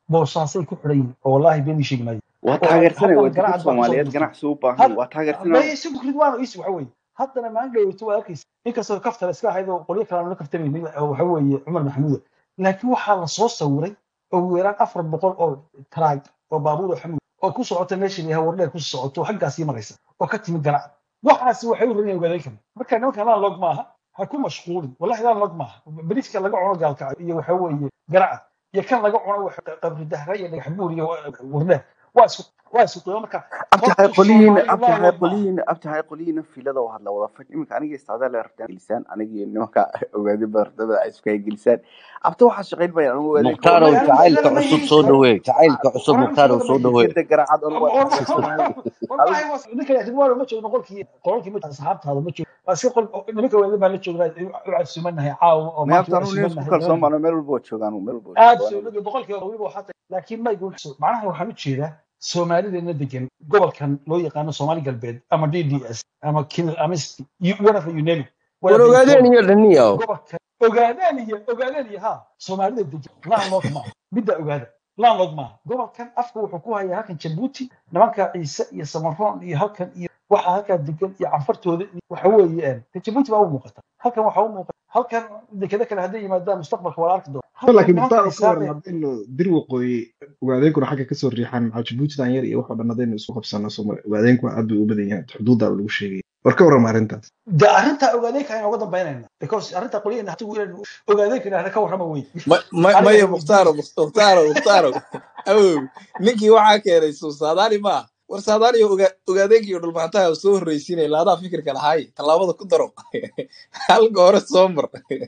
S10: boosaasay ku xidhan yihiin oo wallaahi been ii sheegi maayo
S1: waa
S10: oo
S1: taageersanay waa
S10: haddana
S1: degad
S10: garacad baa kusoo
S1: soomaaliyeed
S10: durtay
S1: ganacsi u baahan
S10: had
S1: waa taageersanay
S10: bay isagu ridwaan is waxa weeye haddana maalin dhaweyto waa arkaysa inkastoo kaftale iska ahayd oo qolyo kale aan la kaftamaynin oo waxa weeye cumar maxamuud laakiin waxaa la soo sawiray ugu yaraan afar boqol oo taraag oo baabuur oo xamuud oo ku socota meesha layaha wardheer ku socoto xaggaasii maraysa oo ka timid garacad waxaasi waxay u rarin ogaadeen kara marka nimankan laan log maaha ha ku mashquulin wallahi laan log maaha bariiska laga cuno gaalkaca iyo waxa weeye garacad iyo kan laga cuno wax qabri dahra iyo dhagax buur iyo wardheer waa isku waa isku qiimo marka
S1: abti hay
S10: horta
S1: qolihiin
S10: soomaalidu
S1: abti
S10: laan
S1: hay
S10: log maaha
S1: qolihiin abti hay qolihiin filada oo hadla wada faj iminka aniga istaada la rabtaan gelisaan aniga nimanka ogaadi badartada ay isku hay gelisaan abti waxaa shaqayn baya anigu ogaadeen ka
S13: mukhtaar
S1: wada
S13: oo
S10: wallahi anigu
S13: jacaylka
S10: isaga ma
S13: cusub
S10: yihiin
S13: soo dhaweey jacaylka cusub
S10: anigu
S13: mukhtaar oo
S10: isaga ma
S13: soo
S10: yihiin
S13: dhaweey
S1: dekada garacad anigu waa taageersanay
S10: wallahi was ninka ridwaan ma joogo qolkii qolkii ma asxaabtaada ma joogo waa iska qol nimanka weeda baan la joognaa u casuumanahay caawa oo
S1: may
S10: maanta
S1: abti
S10: u
S1: anigu nin isku
S10: casuumanahay
S1: kalsoon
S10: nimanka
S1: baan meel walba waa joogaan meel walba waa
S10: aad
S1: joogaan
S10: soonaga boqolkiiba weliba waxaa tahay laakiin ma igu macnaha waxaan u jeedaa soomaalideena degan gobolkan loo yaqaano soomaali galbeed ama d d s ama kil ama st- you- whatever you name it
S11: war
S10: whatever you call
S11: ogaadeen
S10: it
S11: iyo dhaniyow
S10: gobolka ogaadaan iyo ogaadaan iyo ha soomaalida degan landlord maaha midda ogaada landlord maaha gobolkan afka wuxuu ku hayaa halkan jabuuti nimanka ciise iyo samaroon iyo halkan iyo waxa halkaa degan iyo canfartooda iyo waxa weeye de jabuuti baa u muuqata halkan waxa u muuqata halkan dekeda kale hadday yimaadaan mustaqbalka waa la arki doona halkan
S5: laakiin
S10: nimanka
S5: mukhtaar oo ka waran
S10: xisaabeen
S5: haddaynu dir waqooyi ogaadeenkuna xagga kasoo riixaan maxaa jabuutidan yar iyo waxoo dhan haddaynu isku qabsano Sooma- ogaadeenku aad bay u badan yahay xuduuddaa lagu sheegaya war ka warrama arrintaas
S10: de arrintaa ogaadeenka ayaan uga dambaynayna because arrintaa qolyaheena hatigu inaynu ogaadeenka idhahda ka warrama wey
S3: Ma- ma-
S10: aniga
S3: maya
S10: ha
S3: mukhtaaro
S10: weydiinin
S3: mukhtaaro mukhtaaro awow ninkii waxaa keenay suu saadaali maa war saadaali oga- ogaadeenkii iyo dhulmaantaha soo horreysiinay laadaa fikirka lahaay tallaabada ku daro halka hore soo mar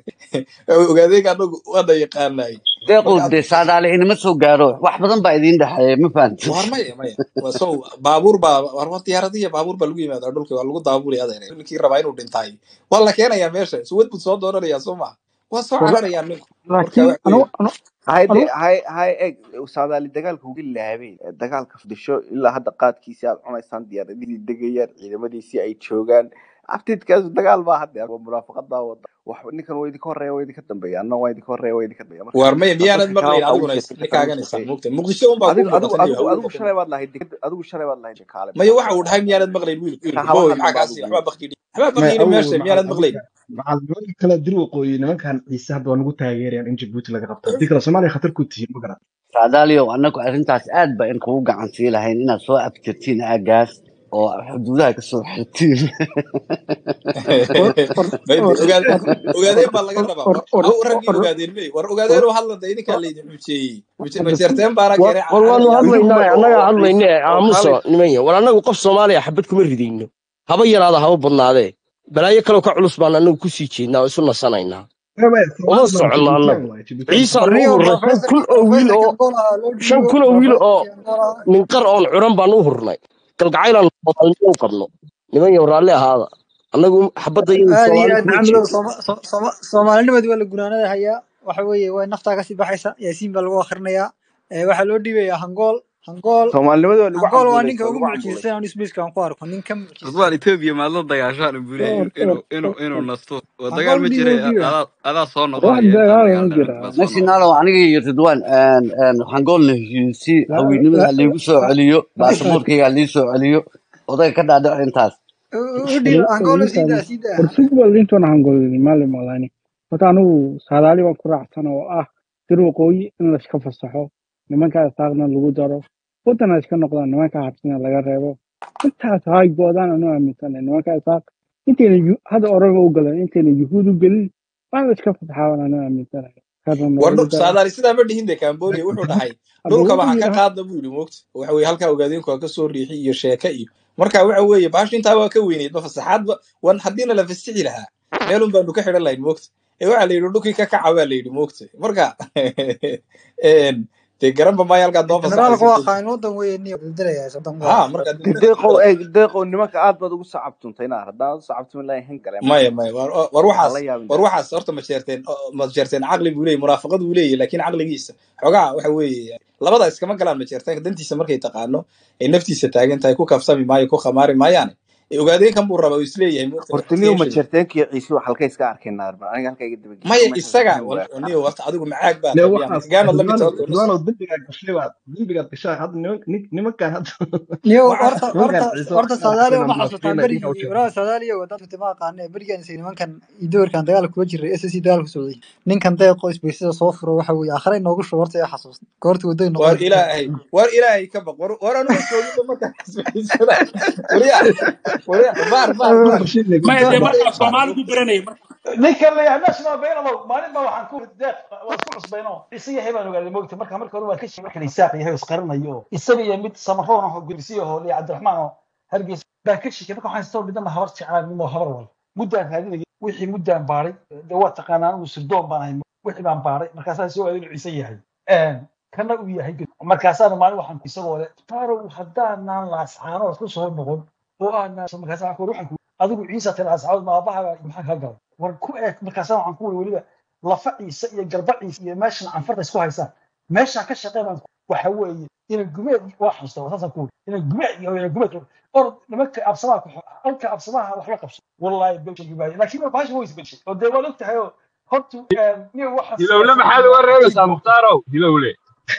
S3: ogaadeenka anagu waana yaqaanaay
S13: deeqow
S3: marka
S13: dee saadaale inama soo gaaro wax badan baa idiin dhexeeya ma fahamtid
S3: war maya maya waa so baabuur baa war war diyaaradiya baabuur baa lagu yimaada dhulka waa lagu daabulay adeer ninkii rabaa inuu dhintaay waa la keenayaa meesha suwad buu soo doonanayaa soo maa waa soo
S8: Wala-
S3: cararayaa ninku marka
S8: laakiin
S3: wax
S8: anu
S3: weeye
S8: anu
S1: hayde
S8: anu
S1: hay hay eg saadaali dagaalka uga laabeen dagaalka fadhisho ilaa hadda qaadkiisi aad cunaysaan diyaaradihii degayaan ciidamadiisii ay joogaan abtidkaas dagaal baa hadda waa munaafaqad baa wada wax ninkan waa idinka horeeya waa idinka dambeeya anna waa idinka horeeya waa idinka dambeeya marka
S3: war maya
S1: dadka
S3: miyaanad
S1: kale
S3: maqlayn
S1: waxaa ugu
S3: adiguna
S1: sheekaysa
S3: ninkaaganaysaa
S1: kale ugu sheekeey
S3: moogta muqdisho unbaa ku
S1: adigu adigu
S3: muuqata niyo
S1: adigu
S3: hawada
S1: adigu
S3: ka
S1: shalay baad lahayd deked adigu shalay baad lahayd kaale
S3: maya
S1: maxaa
S3: waxa uu
S1: ku
S3: dhahay
S1: dhahay
S3: miyaanad maqlayn wiilku
S1: ka
S3: wiilku
S1: haba
S3: boy
S1: hadlin
S3: maxaa
S1: baad
S3: kaasi
S1: ugu
S3: waxbaa
S1: yidhi
S3: bakidhi waxbaa
S5: maya
S3: bakidhi
S5: awow
S3: meesha
S5: maxaa
S3: miyaanad maqlayn
S5: nimanka maxaa nimanka kale dir waqooyi nimankan ciise hadda waa nagu taageerayaan in jabuuti laga qabto haddii kale soomaaliya khatar ku tihiin ma garan
S13: saadaaliyow annagu arrintaas aad ba in kugu gacan sii lahayn inaad soo abtirtiin aagaas oo xuduudaha ka soo xirtiin
S8: war war
S3: maybe
S8: war
S3: ogaadeen
S8: war
S3: ogaadeen baa laga rabaa
S8: war
S3: war
S8: war
S3: haw raggii
S8: war
S3: ogaadeen may war ogaadeen oo hadla de idinkaa laydin xujeeyey majeerteen baana
S11: war
S3: keenay
S11: war waanu
S3: carari
S1: idinku
S11: hadlaynaa
S1: oo
S11: annagaa
S1: oo
S11: hadlayne
S1: ciise oo
S11: aamuso
S1: kaalay
S11: nimanya war annagu qof soomaaliya xabad kuma ridayno haba yaraada haba badnaadee balaayo kaloo ka culus baan annagu kusii jeednaa oo isu nasanaynaa
S5: maya maya
S11: uma
S5: soomaali baa
S11: soconno
S5: jabuutiyan
S11: annagu
S5: waaye jabuutiyan
S11: ciisaan
S5: soomaali
S11: u
S2: warniyo
S11: hurnay shan
S2: professorkii
S11: kun oo wiil
S2: professorkii
S11: oo
S2: angola loo
S11: shan
S2: dhiibo
S11: kun oo wiil oo
S2: professorkii angola
S11: ninqar oon curan baan u hurnay galgacaylaan soomaalinimo u qabno niman yow raalli ahaada annagu xabadda iyadu
S2: aad iyo
S11: soomaali
S2: aad
S11: kuma
S2: maxamedow
S11: jeedo
S2: Sooma- Sooma- Sooma- soomaalinimadii waa la gunaanada hayaa waxa weeye waa naftaa kasii baxaysa yaasiin baa lagu akhrinayaa Eh, waxaa loo dhiibayaa hangool hangool
S1: soomaalinimada waa lagu
S2: hangool waa
S1: cambuulay
S2: ninka
S1: waa
S2: ugu
S1: lagu cambuulay
S2: mucjisan aan isbiiska aan ku arko nin ka mucjisan
S4: ridwaan etoobiya maad la dagaashaan buu leeyahay
S8: war
S4: inuu
S8: war
S4: inuu
S8: war
S4: inuu nasto waa
S2: hangool
S4: dagaal
S2: u
S4: ma
S2: dhiiba
S4: jira
S2: u dhiiba
S4: adaa adaa soo
S8: wax
S4: noqonaya intaan
S8: dagaal
S4: dagaal
S8: ma
S4: dhicin
S8: jira
S4: baad soo
S13: meshi
S4: noqonaya
S13: naalow aniga iyo ridwaan waxaan goolna heshiisii
S8: la
S13: haweynimada
S8: la
S13: ha liigu soo
S8: la
S13: celiyo baasaboorkayga ha lii soo celiyo odayga ka dhaadhaco intaas
S2: u u dhiiba hangool
S8: ninkan
S2: sii daa sii daa
S8: war football intuuna hangolin maalin malani horta anigu saadaali baan ku raacsan oo ah dir waqooyi in layska fasaxo nimanka asaaqna lagu daro wadana iska noqdaan nimanka habsina laga reebo intaas hay goodaan anu aaminsanahay nimanka asaaq intayna yu- hadda oraba u galan intayna yuhuud u gelin waa la iska fasaxaa anu aaminsanahay karna
S3: war
S8: noogu daro
S3: saadaali sidaa ma dhihin de cambodia wuxuu dhahay
S8: hadda
S3: dhulka
S8: wuxuu
S3: waxaa ka
S8: yidhi
S3: qaadna buu yidhi moogta waxa weye halkaa ogaadeenku waa ka soo riixi iyo sheeke iyo marka waxa weeye baashu intaa waa ka weyneyd ma fasaxaadba wan haddiina la fasixi lahaa meelun baanu ka xidhan lahayn moogta ee waxaa la yidhi dhulkii ka kaca baa la yidhi moogta marka een, dee garanba maayo halkaad noo
S2: generaalku
S3: fasaxaysa
S2: waa
S3: dee
S2: qaanin wadan weeye niyo bedelayaa soddon
S3: ha
S2: waa
S3: marka
S1: deeqow eeg deeqow nimanka aad baad ugu sacabtuntay naar haddaan u sacabtumi lahayn han galeen
S3: maya maya war war
S1: waxaa
S3: waxaas
S1: la yaabin
S3: war
S1: dee
S3: waxaas horta ma jeerteen ma jeerteen caqli buu leeyahy munaafaqad buu leeyahy laakiin caqligiisa xogaa waxa weeye labada iskama galaan ma jeerteen dantiisa markay taqaano ay naftiisa taagan tahay ku kafsami maayo ku khamaari maayaane ogaadeen kan buu rabaa uu isleeyahay moogta
S1: horta
S3: waqtiga
S1: niyo
S3: heshiga
S1: majarteenkii ciise halka iska arkeen naarban aniga halka iga daba
S3: maya
S1: meeshaas
S3: isaga
S1: ku
S3: wal-
S1: waa
S3: niyo wata adigu macaag baa
S5: le
S3: tabiya
S5: waxaas
S3: gaanad la mid
S5: ridwaanow
S3: tahay
S5: ridwaanow dembigaad gashay baad dembigaad gashaa hadda niman- nin- nimankan hadda
S2: niyo
S3: waxaa
S2: horta
S5: nimankan
S2: horta
S5: ciise
S2: horta
S5: waxaan
S2: sadaaliyo
S5: arkayna
S2: ma xasuutaan
S5: munaafiqiina idinka u
S2: berigii
S5: sheegay
S2: walaal sadaaliyo dadku tima aqaane berigaan isay nimankan idoorkan dagaal kula jiray ss dagaal ku socday ninkan deeqo isbaysida soo furo waxa weeye aakhare inoogu shubo horta ee xasuusta goorta wadooyin
S3: war
S2: noqon
S3: ilaahay war ilaahay ka baq war war anigu joogida markaan isbaysada wariya wariya baar baar baar
S5: Rashid le
S14: maya dee
S3: baar
S5: gudbaan
S14: markaa
S3: baar
S14: soomaali ku baranayay marka
S10: ninkan la yahay national baynalo maalin baa waxaan ku deeq waa isku cusbayno isaga yahay baan ogaaday moogta marka marka hore waa ka sheegay markan isaaq yahay oo isqarinayo oo isaga iyo mid samaroon oo gurisiyo oo liya cabdiraxmaan oo hargeysa baa ka sheegay marka waxaan soo midna habar jeclaan midna habar wal muddaan raadinayay wixii muddaan baaray dee waa taqaanaa anigu sirdoon baan ahay wixii baan baaray markaasaa soo aaday inuu ciise yahay kana uu yahay markaasaana maalin waxaan isagoo le tarow haddaanaan laascaanood ku soo noqon oo aanaan markaasa waxaan ku waxaan ku adigu ciisa tala asxaabad ma aabbaha maxaa kaa galay war ku eeg markaasa waxaan ku wuri weliba lafa ciise iyo garba ciise iyo meeshan canfarta isku haysaan meeshaa ka shaqee baan waxa weeye ina gumeed waa xasuusta saasaan ku wuri ina gumeed iyo ina gumeed or nimanka absamaha ku halka absamaha wax la qabso wallahi belshagi maayo laakiin baasha way isbelshay oo dee waad og tahay oo horta niyo waxaas
S15: hilowle maxaad uga reebaysaa mukhtarow hilowle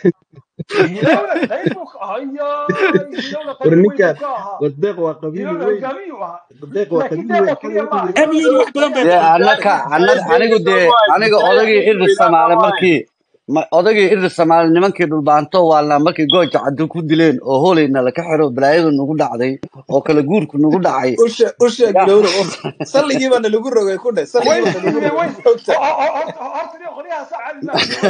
S10: hilowle qayb buu ka ahayaa hilowle
S5: war
S10: qayb weyn buu
S5: ninkan
S10: ka ahaa
S5: wadeeq waa qabiili
S10: hilowle
S5: weyn
S10: hogaamiyuu ahaa
S5: wadeeq waa
S10: laakiin
S5: qabiili
S10: deeqoo
S5: weyn
S10: keliya
S5: xagga
S10: maaha
S5: wuxuu yiri
S14: amniga wax badan bay
S13: dee
S14: qabteen
S13: annaka anad anigu dee aniga odagii irir samaale markii ma- odagii irir samaale nimankii dhulbaanto waalnaa markii gooja caddu ku dileen oo hooleyna laka xiro balaayadu nagu dhacday oo kala guurku nagu dhacay
S3: usha usha
S13: yaa
S3: gowra salligii baana lagu rogay ku dhe salligii
S10: way
S3: baana lagu
S10: isdiideen way
S3: rogay ogta
S10: horta niyo qolyaha saa caadi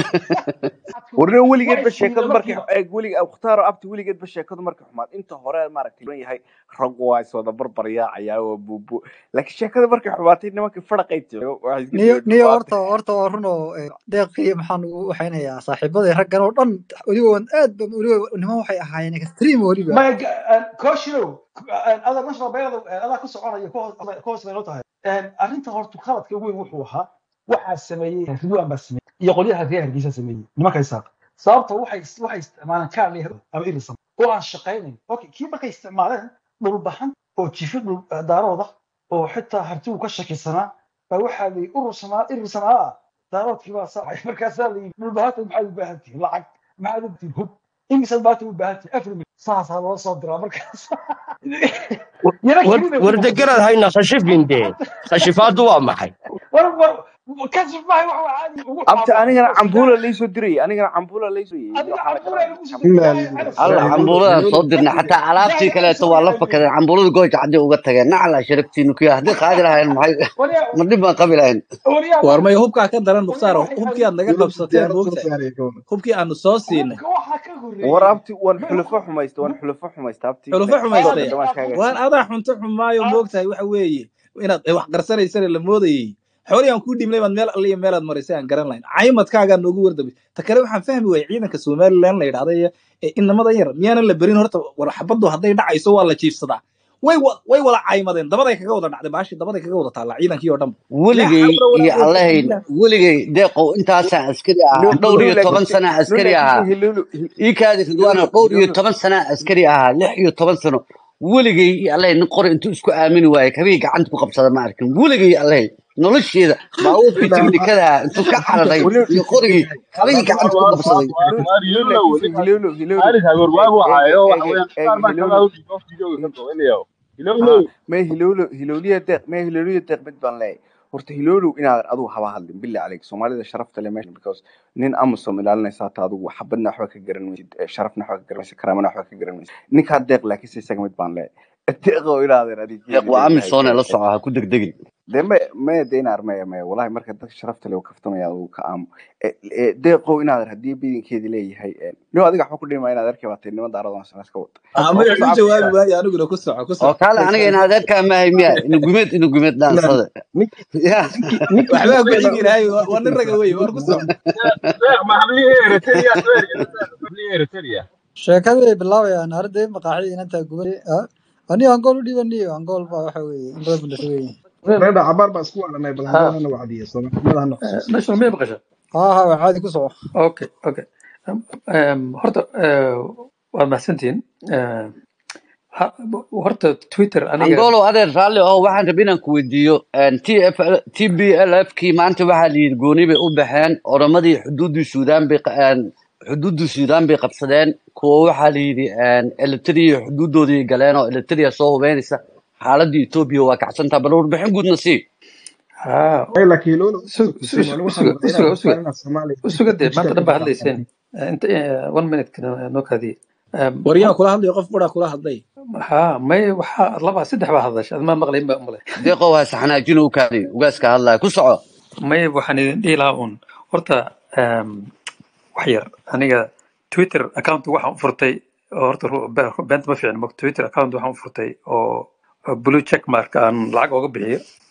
S10: maaha
S1: warna weligeedba
S10: way
S1: sheekadu
S10: isdiideen
S1: markay
S10: markiiba
S1: eeg welig mukhtaaro abti weligeedba sheekadu markay xumaad inta hore maaragtay lan yahay raggu waa is wada barbaryaacayaa oo buubu laakiin sheekada markay xumaatay nimankii fadhaqay jiro waxay iska
S2: niyo
S1: dhigeen
S2: niyo
S1: dhubaatay
S2: horta horta waa run oo eh, deeqii maxaan ugu waxaynayaa saaxiibadii raggan oo dhan weliba waan aad ba weliba niman waxay ahaayeen extreme weliba
S10: ma koshinow adaa national bayrado adaa ku soconaya ka hoos bay noo tahay arrinta horta qaladka weyn wuxuu ahaa waxaa sameeyey ridwaan baa sameeyey iyo qolyaha reer hargeysa sameeyey nimanka isaaq sababta waxay waxay isticmaaleen kaal ama irisam oo aan shaqaynayn okay kii markay isticmaaleen dhulbaxan oo jifi dhul daarooda oo xitaa hartigu ka shakisanaa baa waxaa la yidhi urur samaa irir samaa ah daaroodkii baa saacay markaasaa la yidhi dhulbahanta maxaad u baahan tihiin lacag maxaad u tihiin hub imisaad maanta u baahan tihiin afar milyan saasaa loo soo diraa markaas yana kelina ku
S11: wardegaraad
S10: noqotay
S11: hayna khashifin dee khashifaadu waa maxay
S10: war war kasif maahay wax waa caadi ugu
S1: abti
S10: xaabaa
S1: anigana
S10: hoos
S1: cambuula laysoo dirayay anigana cambuula laysoo yeyey
S10: adiga
S1: waxaa la
S10: cambuula
S1: garanaya
S10: lagu soo
S1: cambuula
S10: diray
S5: لا
S10: ilaahay
S5: لا
S10: calas
S13: allah cambuuladaan
S5: هلول
S13: soo
S5: هلول
S13: dirnay xataa alaabtii
S10: ilaahay
S13: kaleeto
S10: soo
S13: waa la
S10: diray
S13: fakadeen cambuulada gooja caddi uga tageen nacala sharaftiinu kuya haddii qaadi lahayn maxay
S10: waryaa
S13: ma dhib baan qabi lahayn
S10: waryaa
S3: war
S10: wax
S3: maya hubkaa ka daran
S10: waryaa
S3: mukhtaar
S10: waxay
S3: hubkii aad naga
S5: هلول
S3: qabsateen
S5: ديارة
S3: moogtahay
S5: سوسيالية كون
S3: hubkii aanu soo siinay
S10: hubka waxaa ka
S1: war
S10: horreeyey
S1: abti waan
S10: ma
S1: xulufo
S10: hubka
S1: xumaysta waan xulufo xumaysta abti
S3: xulufo
S1: laakiin
S10: aad
S1: sheekada
S3: xumaystay
S1: dhamaan
S10: aad
S1: kaaga
S3: waan
S1: siiyey
S3: adaa xunto xumaayo
S10: aad
S3: moogtahay waxa weeye inaad wax qarsanaysana la moodayey xoolihii aan kuu dhibnay baad meel alle iyo meelaad marisay aan garan lahayn caymadkaagaa noogu wardabay ta kale waxaan fahmi waayey ciidanka somalilan la yidhahda iyo ee inamada yar miyaanan la berin horta war xabaddu hadday dhacayso waa la jiifsadaa way wa- way wada caymadeen dabaday kaga wada dhacday baashii dabaday kaga wada taallaa ciidankii oo dhan laa
S13: weligay
S3: xawla walaa
S13: iyo
S3: quwata
S13: allahayn
S3: illa billah
S13: weligay deeqow intaasaa askari ahaa
S1: no
S13: dhowr
S1: no
S13: iyo toban
S1: laakiin
S13: sana
S1: no
S13: askari
S1: laakiin
S13: ahaa
S1: hilulu
S13: ii kaadi ridwaano
S1: hilulu
S13: dhowr iyo
S1: hilulu
S13: toban sana askari ahaa lix iyo toban sano weligay iyo allahay nin qori intuu isku aamini waaye kabihii gacanta ku qabsada ma arkin weligay iyo allahay nolosheeda baabuurkii
S5: لا
S13: tignikadaha intuu ka cararay
S1: hilulu
S13: iyo qorigii kabihii gacanta ku qabsaday
S1: no no laakiin hilulu hilulu
S15: maalinka
S1: eeg
S15: gorwaagu
S1: eeg
S15: hayo
S1: eeg
S15: waxa
S1: eeg
S15: weeyaan qaar baa
S1: eeg
S15: kagaa
S1: hilulu
S15: u dhigoo fiidiyooga ka goobinayo
S1: ha
S15: hilowlow
S1: may hilulu hiluliya deeq may hiluliya deeq mid baan leeyahay horta hilulu inaadan adigu haba hadlin billah caleyk soomaalida sharafta le meesha because nin amusom ilaalinaysa hata adigu xabadna waxba ka garan maysid eh, sharafna waxba ka garan maysid karaamana waxba ka garan maysid ninkaa deeq laakiinse isaga mid baan leeyahay deeq oo inaadan
S13: deeq
S1: adigeedi
S13: waa
S1: leeyahay
S13: amisoone la
S1: eh,
S13: soco ha ku degdegin
S1: dee me me de inaar maya maya wallahi marka dadka sharafta le kaftamaya adigu ka aamo Eh, eh, deeqow inaadan haddii bidinkeedi leeyahay eh, no adiga waxba ku dhima inaad arkay baatay niman daaradon sanas ka wata oo
S3: amaya
S1: ku
S3: u
S1: socabti
S3: jawaabi waayo aniguna ku soco ku
S13: oo
S3: soco
S13: kaale aniga in adeerkaa maahay miya inu gumeed inu gumeed
S5: لا
S13: dhaansada
S5: نك
S13: ya
S5: نك نك
S3: waxbaa ku
S5: سوسيالية
S3: xigi lahay waa waa nin raga wey war ku soco
S15: deeq ma hablihii eritrea deeq hablihii eritrea
S2: sheekadii bilaabayaan arday maqaaxidii inantaa gubay anigo angool u dhiibaniyo angool baa waxa weeye in badan buu dhasweeye
S5: ريدا عبار بس كوانا نايب
S9: ها
S5: الهندوان أنا وعدي سوما ما لها نقص
S9: national may maqasha
S2: haa haa waa caadi ku soco
S9: okay okay Em, horta eh, waad mahadsantihiin Eh, Ha- horta twitter aniga
S13: angolo adeer raalli oo waxaan rabay inaan ku weydiiyo t f t b l f kii maanta waxaa la yidhi gooni bay u baxeen oromadii xuduuddii suudaan bay qa- een, xuduuddii suudaan bay qabsadeen kuwa waxaa la yidhi eritrea xuduudoodii galeen oo eritrea soo hubeynaysa xaaladii etoobiya waa kacsantaa bal warbixin guudna sii
S9: ha
S5: ay laakiin lolo
S9: Sug- sug-
S5: soomaali waxaa
S9: usuga
S5: rabaa
S9: usuga
S5: inaad rabtaan
S9: usuga
S5: inaad soomaaliya
S9: usuga dee maanta
S5: digital
S9: dhan
S5: ku
S9: baa hadlayseen
S5: faahfaahin
S9: Eh, inta eh, one minute kana noo kaadiye Em,
S3: waryaa kula hadlaya qof buraa kula hadlay
S9: ha may waxaa laba saddex baa hadasha admaa maqlayn baa umale
S13: deeqow ha saxanaajin u kaadi ugaaska hadlaya ku soco
S9: may waxaan idin dhihi lahaa un horta em, wax yar aniga twitter account waxaan u furtay oo horta ru- be- beenta ma fiicna mog twitter account waxaan u furtay oo oo blue check mark aan lacag ooga bixiyo